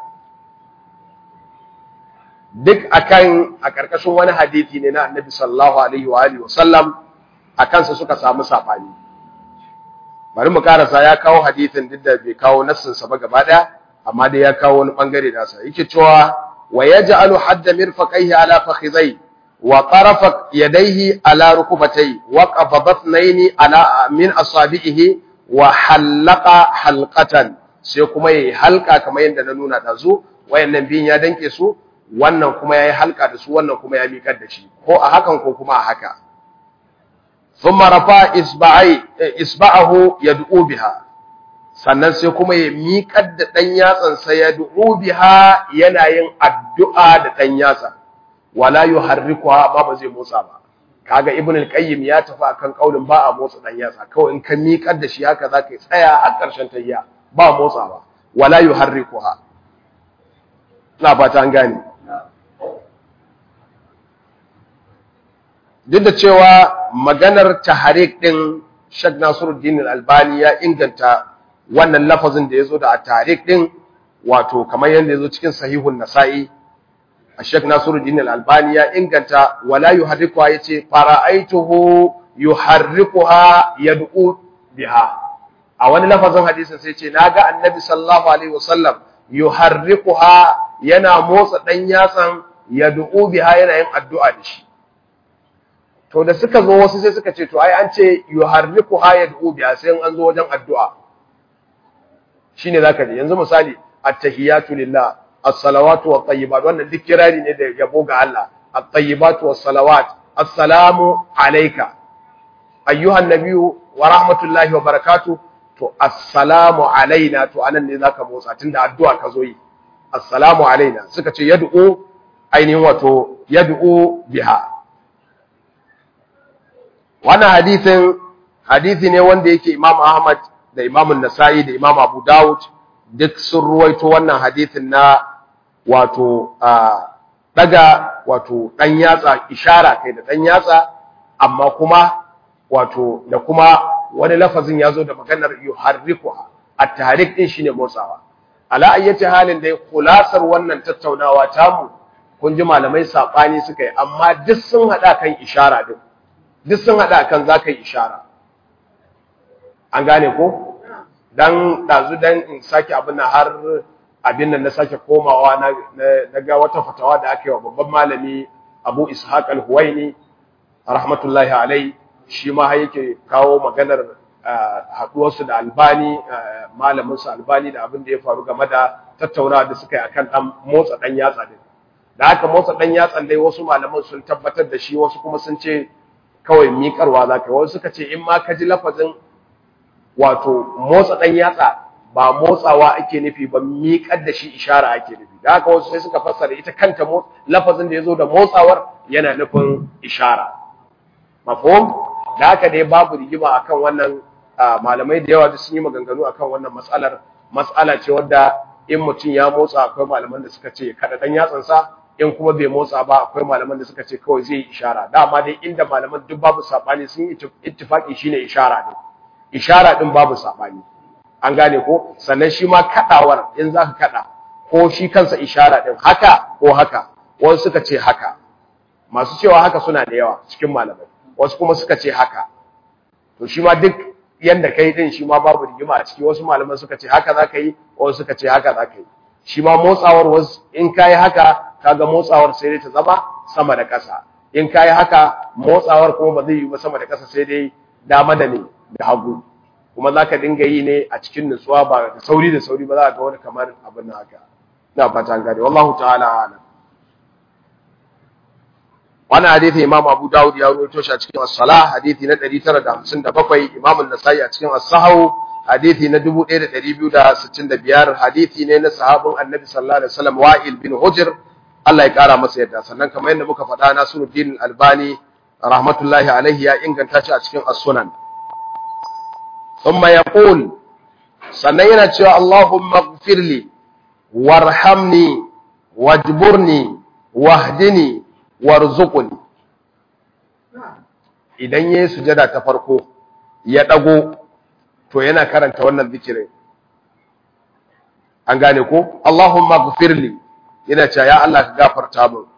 duk akan a karkashin wani hadisi ne na Annabi sallallahu alaihi wa alihi wasallam akan sa suka samu sabani bari mu karasa ya kawo hadisin duk da bai kawo nassin sa ba gaba daya amma dai ya kawo wani bangare nasa yake cewa wa yaj'alu hadda mirfaqaihi ala fakhidai wa tarafa yadayhi ala rukubatayhi wa qabadatnaini ala min asabihi wa halaqa halqatan sai kuma yayi halka kamar yadda na nuna da zu wayannan biyun ya danke su wannan kuma yayi halka da su wannan kuma ya miƙar da shi ko a hakan ko kuma a haka thumma rafa isba'i isba'ahu yad'u biha sannan sai kuma ya miƙar da dan yatsan sa yad'u biha yana yin addu'a da dan yatsa wala yuharrikuha ba ba zai motsa ba kaga ibn al-qayyim ya tafi akan kaulin ba a motsa dan yatsa kawai in ka miƙar da shi haka zaka tsaya har ƙarshen tayya ba motsawa wala yuharrikuha ina fata an gane duk da cewa maganar tahrik din Sheikh Nasiruddin Al-Albani ya inganta wannan lafazin da yazo da tahrik din wato kamar yanda yazo cikin sahihun Nasa'i Sheikh Nasiruddin Al-Albani ya inganta wala yuharrikuha yace fara'aituhu yuharrikuha yad'u biha a wani lafazin hadisin sai ce naga annabi sallallahu alaihi wasallam yuharrikuha yana motsa dan yatsan yad'u biha yana yin addu'a da shi to da suka zo wasu sai suka ce to ai an ce yuharrikuha yad'u biha sai an zo wajen addu'a shine zaka ji yanzu misali at-tahiyatu lillah as-salawatu wat-tayyibat wannan duk kirari ne da yabo ga Allah at-tayyibatu was-salawat assalamu alayka ayyuhan nabiyyu wa rahmatullahi wa barakatuh to assalamu alaina to anan ne zaka motsa tunda addu'a ka zo yi assalamu alaina suka ce yad'u ainihin wato yad'u biha wannan hadisin hadisi ne wanda yake Imam Ahmad da Imam An-Nasa'i da Imam Abu Dawud duk sun ruwaito wannan hadisin na wato daga wato dan yatsa ishara kai da dan yatsa amma kuma wato da kuma wani lafazin ya zo da maganar yuharrikuha at-tahrik din shine motsawa ala ayyati halin dai kulasar wannan tattaunawa tamu kun ji malamai sabani suka yi amma duk sun hada kan ishara din duk sun hada kan zakai ishara an gane ko dan dazu dan in saki abin nan har abin nan na sake komawa na na ga wata fatawa da aka yi wa babban malami Abu Ishaq al-Huwaini rahmatullahi alaihi shi ma yake kawo maganar haɗuwarsu da albani malaminsu albani da abin da ya faru game da tattaunawa da suka yi akan ɗan motsa ɗan yatsa din da haka motsa ɗan yatsan dai wasu malaman sun tabbatar da shi wasu kuma sun ce kawai miƙarwa za ka wasu suka ce in ma ka ji lafazin wato motsa ɗan yatsa ba motsawa ake nufi ba miƙar da shi ishara ake nufi da haka wasu sai suka fassara ita kanta lafazin da ya zo da motsawar yana nufin ishara mafhum da haka dai babu rigima akan wannan malamai da yawa duk sun yi maganganu akan wannan mas'alar mas'ala ce wadda in mutum ya motsa akwai malaman da suka ce kada dan yatsan sa in kuma bai motsa ba akwai malaman da suka ce kawai zai yi ishara dama dai inda malaman duk babu sabani sun yi ittifaki shine ishara din ishara din babu sabani an gane ko sannan shi ma kadawar in zaka kada ko shi kansa ishara din haka ko haka wasu suka ce haka masu cewa haka suna da yawa cikin malamai wasu kuma suka ce haka to shi ma duk yanda kai din shi ma babu rigima a ciki wasu malaman suka ce haka za ka yi wasu suka ce haka za ka yi shi ma motsawar wasu in ka yi haka kaga motsawar sai dai ta zama sama da ƙasa in ka yi haka motsawar kuma ba zai yi ba sama da ƙasa sai dai dama da ne da hagu kuma za ka dinga yi ne a cikin nutsuwa ba da sauri da sauri ba za ka ga wani kamar abin nan haka ina fata an gane wallahu ta'ala a'lam wannan hadisi Imam Abu Dawud ya rawaito shi a cikin As-Salah hadisi na 957 Imam An-Nasa'i a cikin As-Sahih hadisi na 1265 hadisi ne na sahabin Annabi sallallahu alaihi wasallam Wa'il bin Hujr Allah ya kara masa yadda sannan kamar yadda muka faɗa Nasiruddin Albani rahmatullahi alaihi ya inganta shi a cikin As-Sunan thumma yaqul sannan yana cewa Allahumma ighfirli warhamni wajburni wahdini warzuquni idan yayi sujada ta farko ya dago to yana karanta wannan zikirin an gane ko Allahumma ghfirli yana cewa ya Allah ka gafarta min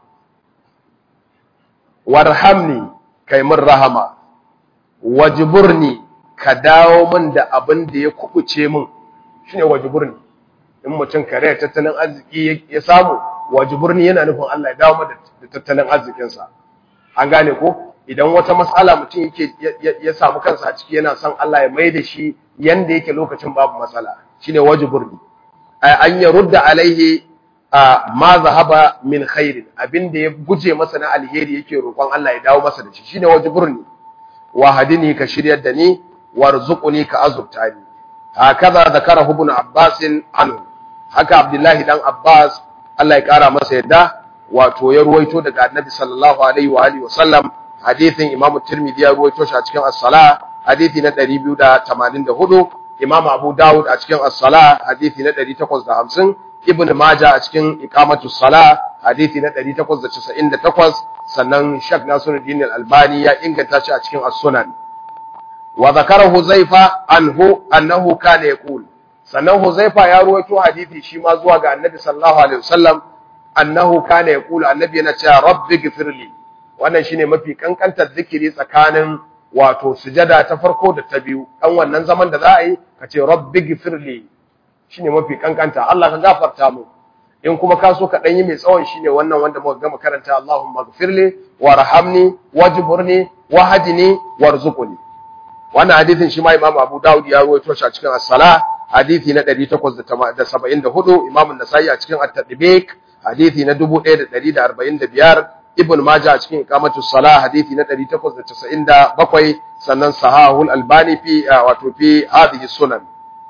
warhamni kai min rahama wajburni ka dawo min da abin da ya kubuce min shine wajburni in mutum kare tattalin arziki ya samu wajburni yana nufin Allah ya dawo da tattalin arzikinsa an gane ko idan wata matsala mutum yake ya samu kansa a ciki yana son Allah ya mai da shi yanda yake lokacin babu matsala shine wajburni an yarudda alaihi ma zahaba min khairin abinda ya guje masa na alheri yake roƙon Allah ya dawo masa da shi shine wajburni wa hadini ka shiryar da ni warzuquni ka azurta ni hakaza zakara ibn abbas anhu haka abdullahi dan abbas Allah ya kara masa yadda wato ya ruwaito daga annabi sallallahu alaihi wa alihi wasallam hadithin imamu tirmidhi ya ruwaito shi a cikin as-sala hadithi na 284 imamu abu dawud a cikin as-sala hadithi na 850 ibn maja a cikin iqamatu sala hadithi na 898 sannan shak nasiruddin al-albani ya inganta shi a cikin as-sunan wa zakara huzaifa anhu annahu kana yaqul sannan huzaifa ya ruwaito hadithi shi ma zuwa ga annabi sallallahu alaihi wasallam annahu kana yaqulu annabi yana cewa rabbi ghfirli wannan shine mafi kankantar zikiri tsakanin wato sujada ta farko da ta biyu dan wannan zaman da za a yi ka ce rabbi ghfirli shine mafi kankanta Allah ka gafarta mu in kuma ka so ka dan yi mai tsawon shine wannan wanda muka gama karanta Allahumma ghfirli warhamni wajburni wahdini warzuqni wannan hadisin shi ma Imam Abu Dawud ya rawaito shi a cikin as-salah hadisi na 874 Imam an-Nasa'i a cikin at-Tadbiq hadisi na 1145 Ibn Majah a cikin Iqamatus Salah hadisi na 897 sannan Sahahul Albani fi wato fi hadhihi sunan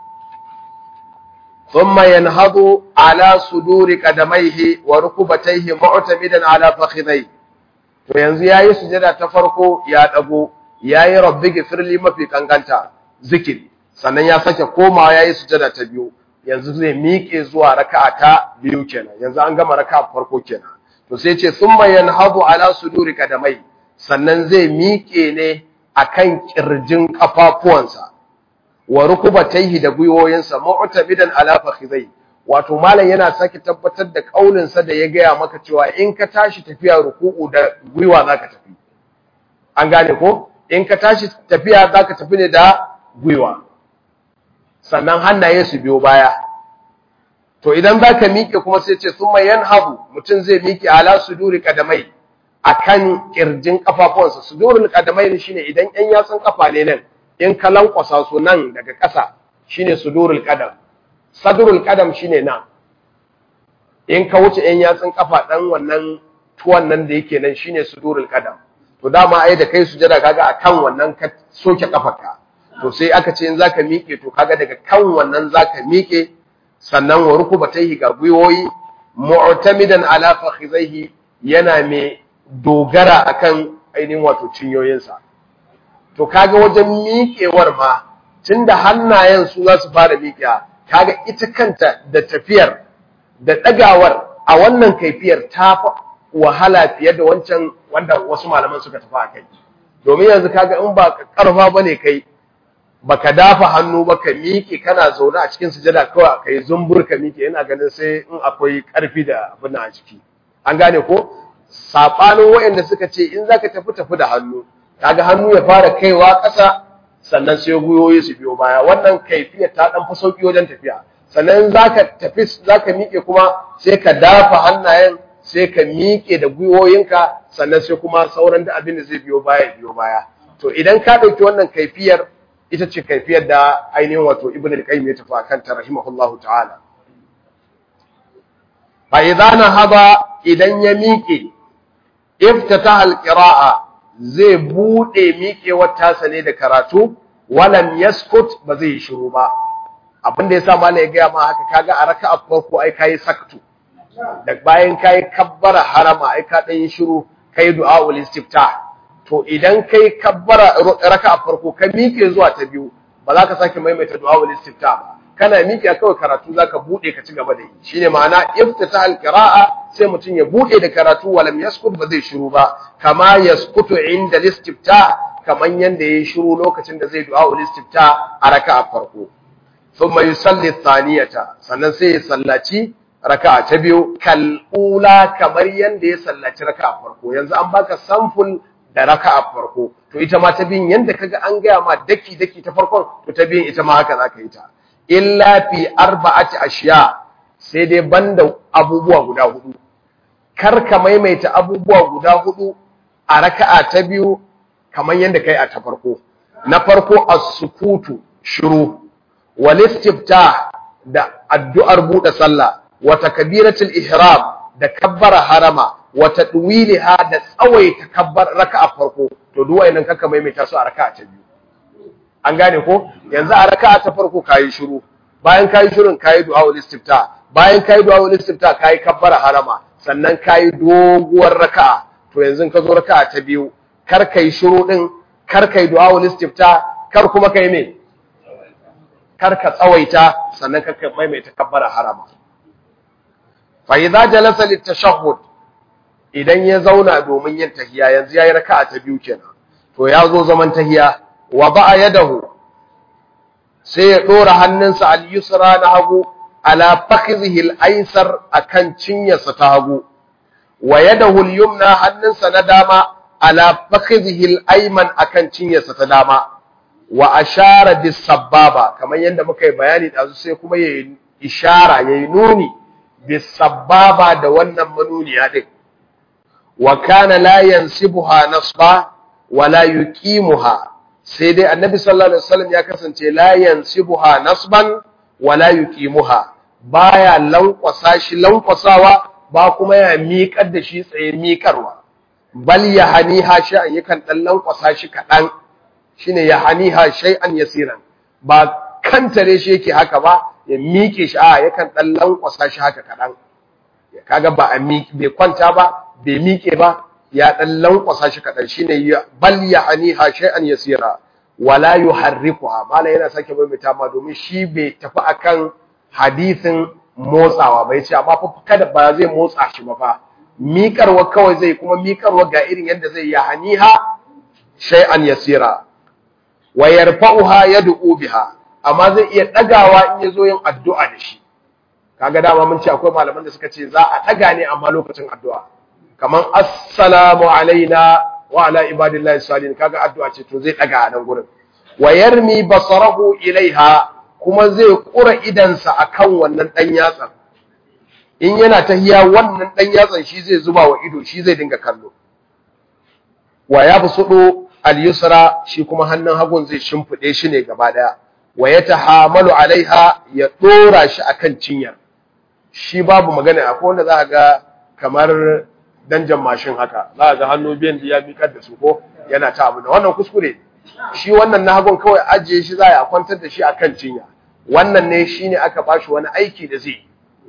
ثم ينهض على صدور قدميه وركبتيه معتمدا على فخذيه to yanzu yayi sujada ta farko ya dago yayi rabbi gifirli mafi kankanta zikiri sannan ya sake komawa yayi sujada ta biyu yanzu zai miƙe zuwa raka'a ta biyu kenan yanzu an gama raka'a farko kenan to sai ce summa yanhadu ala suduri kadamai sannan zai miƙe ne akan kirjin kafafuwansa wa rukubatayhi da gwiwoyinsa mu'tamidan ala fakhidai wato malam yana sake tabbatar da kaulin sa da ya gaya maka cewa in ka tashi tafiya ruku'u da gwiwa zaka tafi an gane ko in ka tashi tafiya zaka tafi ne da gwiwa sannan hannaye su biyo baya to idan zaka miƙe kuma sai ce summa yanhabu mutum zai miƙe ala suduri kadamai akan kirjin kafafuwansa sudurul kadamai shine idan ƴan yatsun kafa ne nan in ka lankwasa su nan daga ƙasa shine sudurul qadam sadrul qadam shine nan in ka wuce ƴan yatsun kafa dan wannan tuwan nan da yake nan shine sudurul qadam to dama ai da kai sujada kaga akan wannan ka soke kafarka to sai aka ce in zaka miƙe to kaga daga kan wannan zaka miƙe sannan wa rukubatayhi ga gwiwoyi mu'tamidan ala fakhizaihi yana mai dogara akan ainihin wato cinyoyinsa to kaga wajen miƙewar ma tunda hannayen su za su fara miƙewa kaga ita kanta da tafiyar da ɗagawar a wannan kaifiyar ta wahala fiye da wancan wanda wasu malaman suka tafi a kai domin yanzu kaga in ba karfa bane kai baka dafa hannu ba ka miƙe kana zaune a cikin sujada kawai kai zumbur ka miƙe ina ganin sai in akwai ƙarfi da abin a ciki an gane ko sabanin waɗanda suka ce in zaka tafi tafi da hannu kaga hannu ya fara kaiwa ƙasa sannan sai gwiwoyi su biyo baya wannan kaifiya ta dan fi sauki wajen tafiya sannan zaka tafi zaka miƙe kuma sai ka dafa hannayen sai ka miƙe da gwiwoyinka sannan sai kuma sauran da abin da zai biyo baya biyo baya to idan ka ɗauki wannan kaifiyar ita ce kaifiyar da ainihin wato ibn al-qayyim ya tafi akan ta rahimahullahu ta'ala fa idza nahaba idan ya miƙe iftataha al-qira'a zai bude miƙewar tasa ne da karatu walam yaskut ba zai shiru ba abin da yasa malai ya ga ma haka kaga a raka'a farko ai kai saktu da bayan kai kabbara harama ai ka dan shiru kai du'aul istiftah to idan kai kabbara raka'a farko ka miƙe zuwa ta biyu ba za ka sake maimaita du'aul istiftah ba kana miƙe kawai karatu zaka bude ka ci gaba da yi shine ma'ana iftitah al-qira'a sai mutum ya bude da karatu walam yaskut ba zai shiru ba kama yaskutu inda al-istiftah kaman yanda yayi shiru lokacin da zai du'aul istiftah a raka'a farko thumma yusalli thaniyata sannan sai ya sallaci raka'a ta biyu kal'ula kamar yanda ya sallaci raka'a farko yanzu an baka samful da raka'a farko to ita ma ta biyun yanda kaga an gaya ma daki daki ta farkon to ta biyun ita ma haka zaka yi ta illa fi arba'ati ashiya sai dai banda abubuwa guda hudu kar ka maimaita abubuwa guda hudu a raka'a ta biyu kamar yanda kai a ta farko na farko as-sukutu shiru wal istiftah da addu'ar buɗe sallah wa takbiratul ihram da kabbara harama wa tadwiliha da tsawaita kabbar raka'a farko to duk wayannan kaka maimaita su a raka'a ta biyu an gane ko yanzu a raka'a ta farko kayi shiru bayan kayi shirun kayi du'a ul istifta bayan kayi du'a ul istifta kayi kabbara harama sannan kayi doguwar raka'a to yanzu ka zo raka'a ta biyu kar kai shiru din kar kai du'a ul istifta kar kuma kai me kar ka tsawaita sannan kar ka maimaita kabbara harama fa idza jalasa litashahhud idan ya zauna domin yin tahiya yanzu yayi raka'a ta biyu kenan to ya zo zaman tahiya wa ba'a yadahu sai ya dora hannunsa al-yusra na hagu ala fakhidhihi al-aysar akan cinyarsa ta hagu wa yadahu al-yumna hannunsa na dama ala fakhidhihi al-ayman akan cinyarsa ta dama wa ashara bis sababa kamar yadda muka yi bayani da sai kuma yayi ishara yayi nuni bis sababa da wannan manuniya din wa kana la yansibuha nasba wa la yuqimuha sai dai annabi sallallahu alaihi wasallam ya kasance la yansibuha nasban wa la yuqimuha baya lankwasa shi lankwasawa ba kuma ya miƙar da shi tsaye miƙarwa bal yahaniha shay'an yakan dan lankwasa shi kadan shine yahaniha shay'an yasiran ba kantare shi yake haka ba ya miƙe shi a yakan dan lankwasa shi haka kadan kaga ba a miƙe bai kwanta ba bai miƙe ba ya dan lankwasa shi kadan shine bal yahaniha shay'an yasira wala yuharrikuha mala yana sake maimaita ma domin shi bai tafi akan hadisin motsawa bai ce amma fa kada ba zai motsa shi ba fa miƙarwa kawai zai kuma miƙarwa ga irin yadda zai yahaniha shay'an yasira wa yarfa'uha yad'u biha amma zai iya dagawa in yazo yin addu'a da shi kaga dama mun ce akwai malaman da suka ce za a daga ne amma lokacin addu'a kaman assalamu alaina wa ala ibadillahi salihin kaga addu'a ce to zai daga a nan gurin wa yarmi basarahu ilaiha kuma zai kura idansa akan wannan dan yatsan in yana tahiya wannan dan yatsan shi zai zuba wa ido shi zai dinga kallo wa yabsudu al-yusra shi kuma hannun hagun zai shimfide shi ne gaba daya wa yatahamalu alaiha ya dora shi akan cinyar shi babu magana akwai wanda za ga kamar danjan mashin haka za ga hannu biyan da ya miƙar da su ko yana ta abu da wannan kuskure shi wannan na hagun kawai ajiye shi za a kwantar da shi akan cinya wannan ne shine aka bashi wani aiki da zai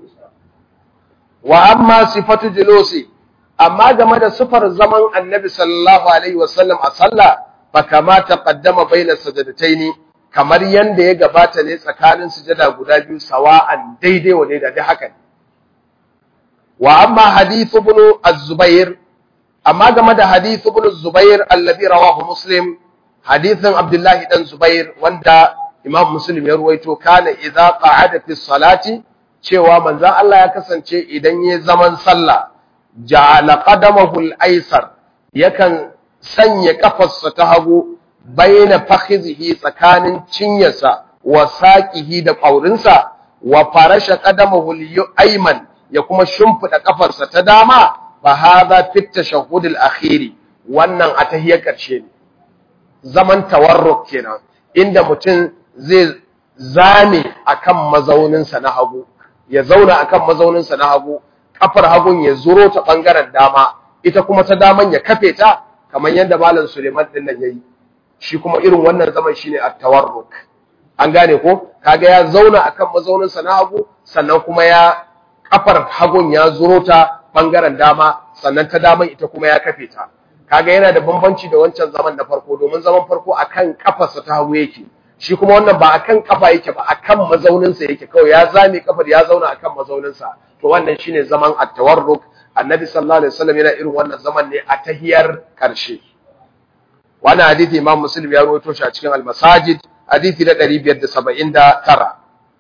wa amma sifatu julusi amma game da sifar zaman annabi sallallahu alaihi wasallam a sallah fa kama taqaddama baina sajadataini kamar yanda ya gabata ne tsakanin sujada guda biyu sawa'an daidai wa daidai da haka ne wa amma hadith ibn az-zubair amma game da hadith ibn az-zubair alladhi rawahu muslim hadithin abdullahi dan zubair wanda imam muslim ya ruwaito kana idza qa'ada fi salati cewa manzon Allah ya kasance idan yayi zaman sallah ja'ala qadamahu al-aysar yakan sanya kafarsa ta hagu baina fakhizihi tsakanin cinyarsa wa saqihi da ƙaurinsa wa farasha qadamahu al-ayman ya kuma shimfida kafarsa ta dama fa hadha fi tashahhud al-akhiri wannan a tahiyar karshe ne zaman tawarruk kenan inda mutum zai zame akan mazauninsa na hagu ya zauna akan mazauninsa na hagu kafar hagun ya zuro ta bangaren dama ita kuma ta daman ya kafe ta kamar yadda malam Suleiman din nan yayi shi kuma irin wannan zaman shine at-tawarruk an gane ko kaga ya zauna akan mazauninsa na hagu sannan kuma ya kafar hagun ya zuro ta bangaren dama sannan ta daman ita kuma ya kafe ta kaga yana da bambanci da wancan zaman na farko domin zaman farko akan kafarsa ta hagu yake shi kuma wannan ba akan kafa yake ba akan mazauninsa yake kawai ya zame kafar ya zauna akan mazauninsa to wannan shine zaman at-tawarruk annabi sallallahu alaihi wasallam yana irin wannan zaman ne a tahiyar karshe wannan hadisi imam muslim ya rawaito shi a cikin al-masajid hadisi na 579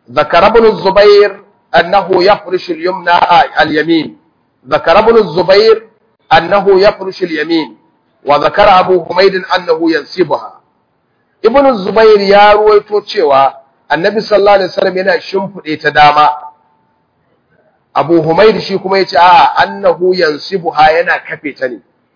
ذكر ابن الزبير أنه يفرش اليمنى اليمين ذكر ابن الزبير أنه يفرش اليمين وذكر أبو حميد أنه ينسبها ابن الزبير يا رويتو cewa annabi sallallahu alaihi wasallam yana shimfide ta dama Abu Humayd shi kuma yace a annahu yansibuha yana kafe ta ne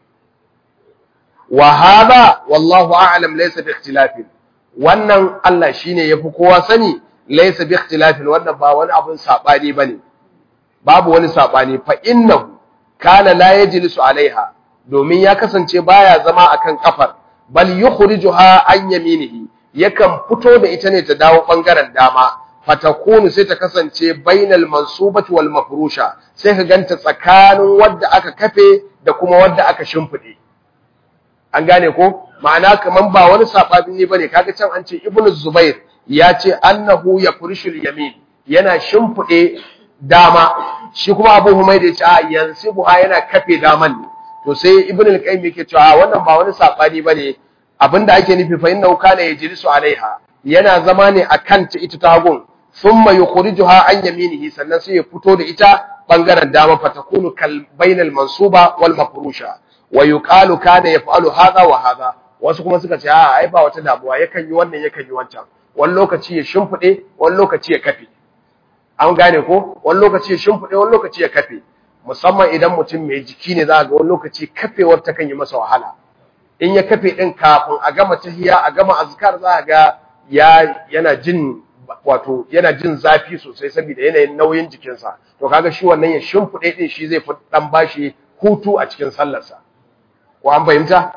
wa hadha wallahu a'lam laysa bi ikhtilafin wannan Allah shine yafi kowa sani laysa bi ikhtilafin wannan ba wani abun sabani bane babu wani sabani fa innahu kana la yajlisu alaiha domin ya kasance baya zama akan kafar bal yukhrijuha an yaminihi yakan fito da ita ne ta dawo bangaren dama fatakunu sai ta kasance bainal mansubati wal mafrusha sai ka ganta tsakanin wadda aka kafe da kuma wadda aka shimfide an gane ko ma'ana kaman ba wani sababin ne bane kaga can an ce ibnu zubair ya ce annahu yafrishul yamin yana shimfide dama shi kuma abu humaid ya ce a yansibuha yana kafe daman ne to sai ibnu al-qayyim yake cewa wannan ba wani sabani bane abinda ake nufi fa innahu kana yajlisu alaiha yana zama ne akan ta ita ta hagun thumma yukhrijuha an yaminihi sannan sai ya fito da ita bangaren dama fatakunu kal bainal mansuba wal mafrusha wa yuqalu kana yaf'alu hadha wa hadha wasu kuma suka ce a ai ba wata damuwa yakan yi wannan yakan yi wancan wani lokaci ya shimfide wani lokaci ya kafe an gane ko wani lokaci ya shimfide wani lokaci ya kafe musamman idan mutum mai jiki ne za ga wani lokaci kafewar ta kan yi masa wahala in ya kafe din kafin a gama tahiya a gama azkar za ga ya yana jin wato yana jin zafi sosai saboda yanayin nauyin jikinsa to kaga shi wannan ya shimfide din shi zai fi dan bashi hutu a cikin sallarsa ko an fahimta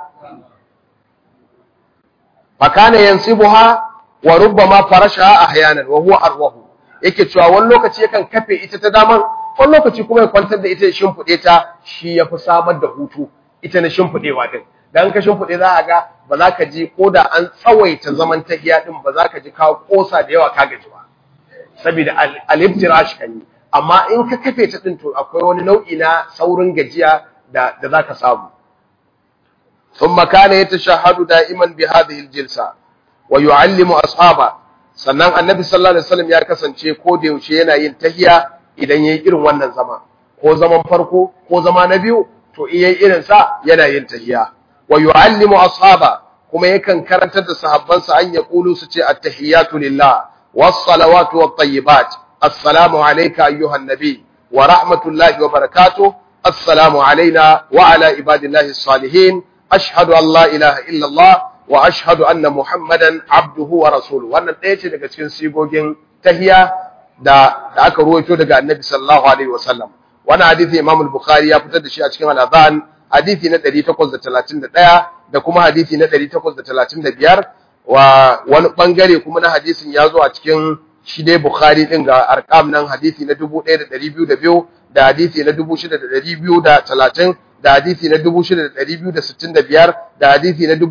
fakana yansibuha wa rubbama farashaha ahyanan wa huwa arwahu yake cewa wani lokaci yakan kafe ita ta daman wani lokaci kuma ya kwantar da ita ya shimfide ta shi yafi samar da hutu ita na shimfidewa din dan ka shimfide za a ga ba za ka ji ko da an tsawaita zaman tahiya din ba za ka ji ka kosa da yawa ka gaji ba saboda al-iftirash kan yi amma in ka kafe ta din to akwai wani nau'i na saurin gajiya da da za ka samu ثم كان يتشهد دائما بهذه الجلسه ويعلم اصحابه sannan annabi sallallahu alaihi wasallam ya kasance ko da yaushe yana yin tahiya idan yayi irin wannan zama ko zaman farko ko zama na biyu to in yayi irin sa yana yin tahiya wa yu'allimu ashaba kuma yakan karantar da sahabbansa an ya kulu su ce at-tahiyatu lillah was-salawatu wat-tayyibat assalamu alayka ayyuhan nabi wa rahmatullahi wa barakatuh assalamu alayna wa ala ibadillahi as-salihin ashhadu an la ilaha illa Allah wa ashhadu anna Muhammadan abduhu wa rasuluhu wannan ɗaya ce daga cikin sigogin tahiya da da aka ruwaito daga Annabi sallallahu alaihi wasallam wannan hadisi Imam al-Bukhari ya fitar da shi a cikin al-Adhan hadisi na 831 da kuma hadisi na 835 wa wani bangare kuma na hadisin ya zo a cikin shi dai Bukhari din ga arqam nan hadisi na 1202 da hadisi na 6230 da hadisi na 6265 da hadisi na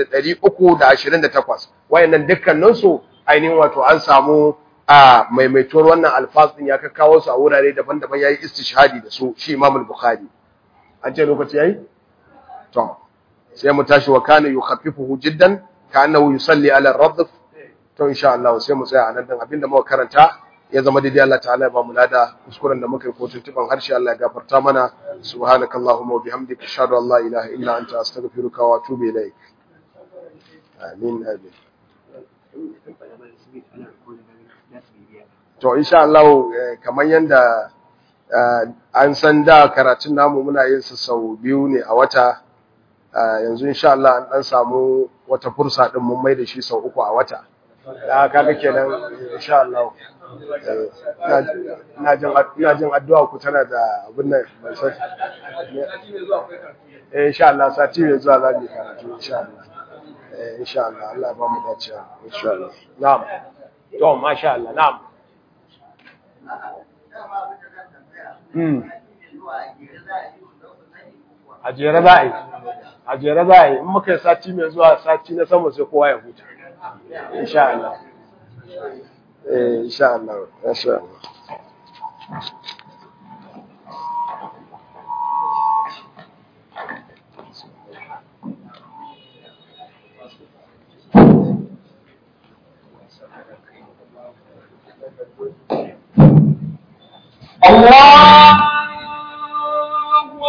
6328 wayannan dukkanin su ainihin wato an samu a maimaituwar wannan alfaz din ya kakkawo su a wurare daban-daban yayi istishhadi da su shi Imam al-Bukhari an ce lokaci yayi to sai mu tashi wa kana yukhaffifuhu jiddan ka'annahu yusalli ala ar-radf to insha Allah sai mu tsaya anan dan abinda muka karanta ya zama daidai Allah ta'ala ya ba mu lada kuskuren da muka yi ko tuntuban harshe Allah ya gafarta mana subhanakallahumma wa bihamdika ashhadu an la ilaha illa anta astaghfiruka wa atubu ilaik amin amin to insha Allah kamar yanda an san da karatun namu muna yin su sau biyu ne a wata yanzu insha Allah an dan samu wata fursa din mun mai da shi sau uku a wata da kaga kenan insha Allah ina jin addu'a ku tana da abin nan mai sai eh insha Allah sati mai zuwa za mu karatu insha Allah eh insha Allah Allah ya ba mu dacewa insha Allah na'am to masha Allah na'am Hmm. A jere za a yi, a jere za a yi, in muka yi sati mai zuwa sati na sama sai kowa ya huta. Insha Allah. Eh, insha Allah, insha Allah. Allah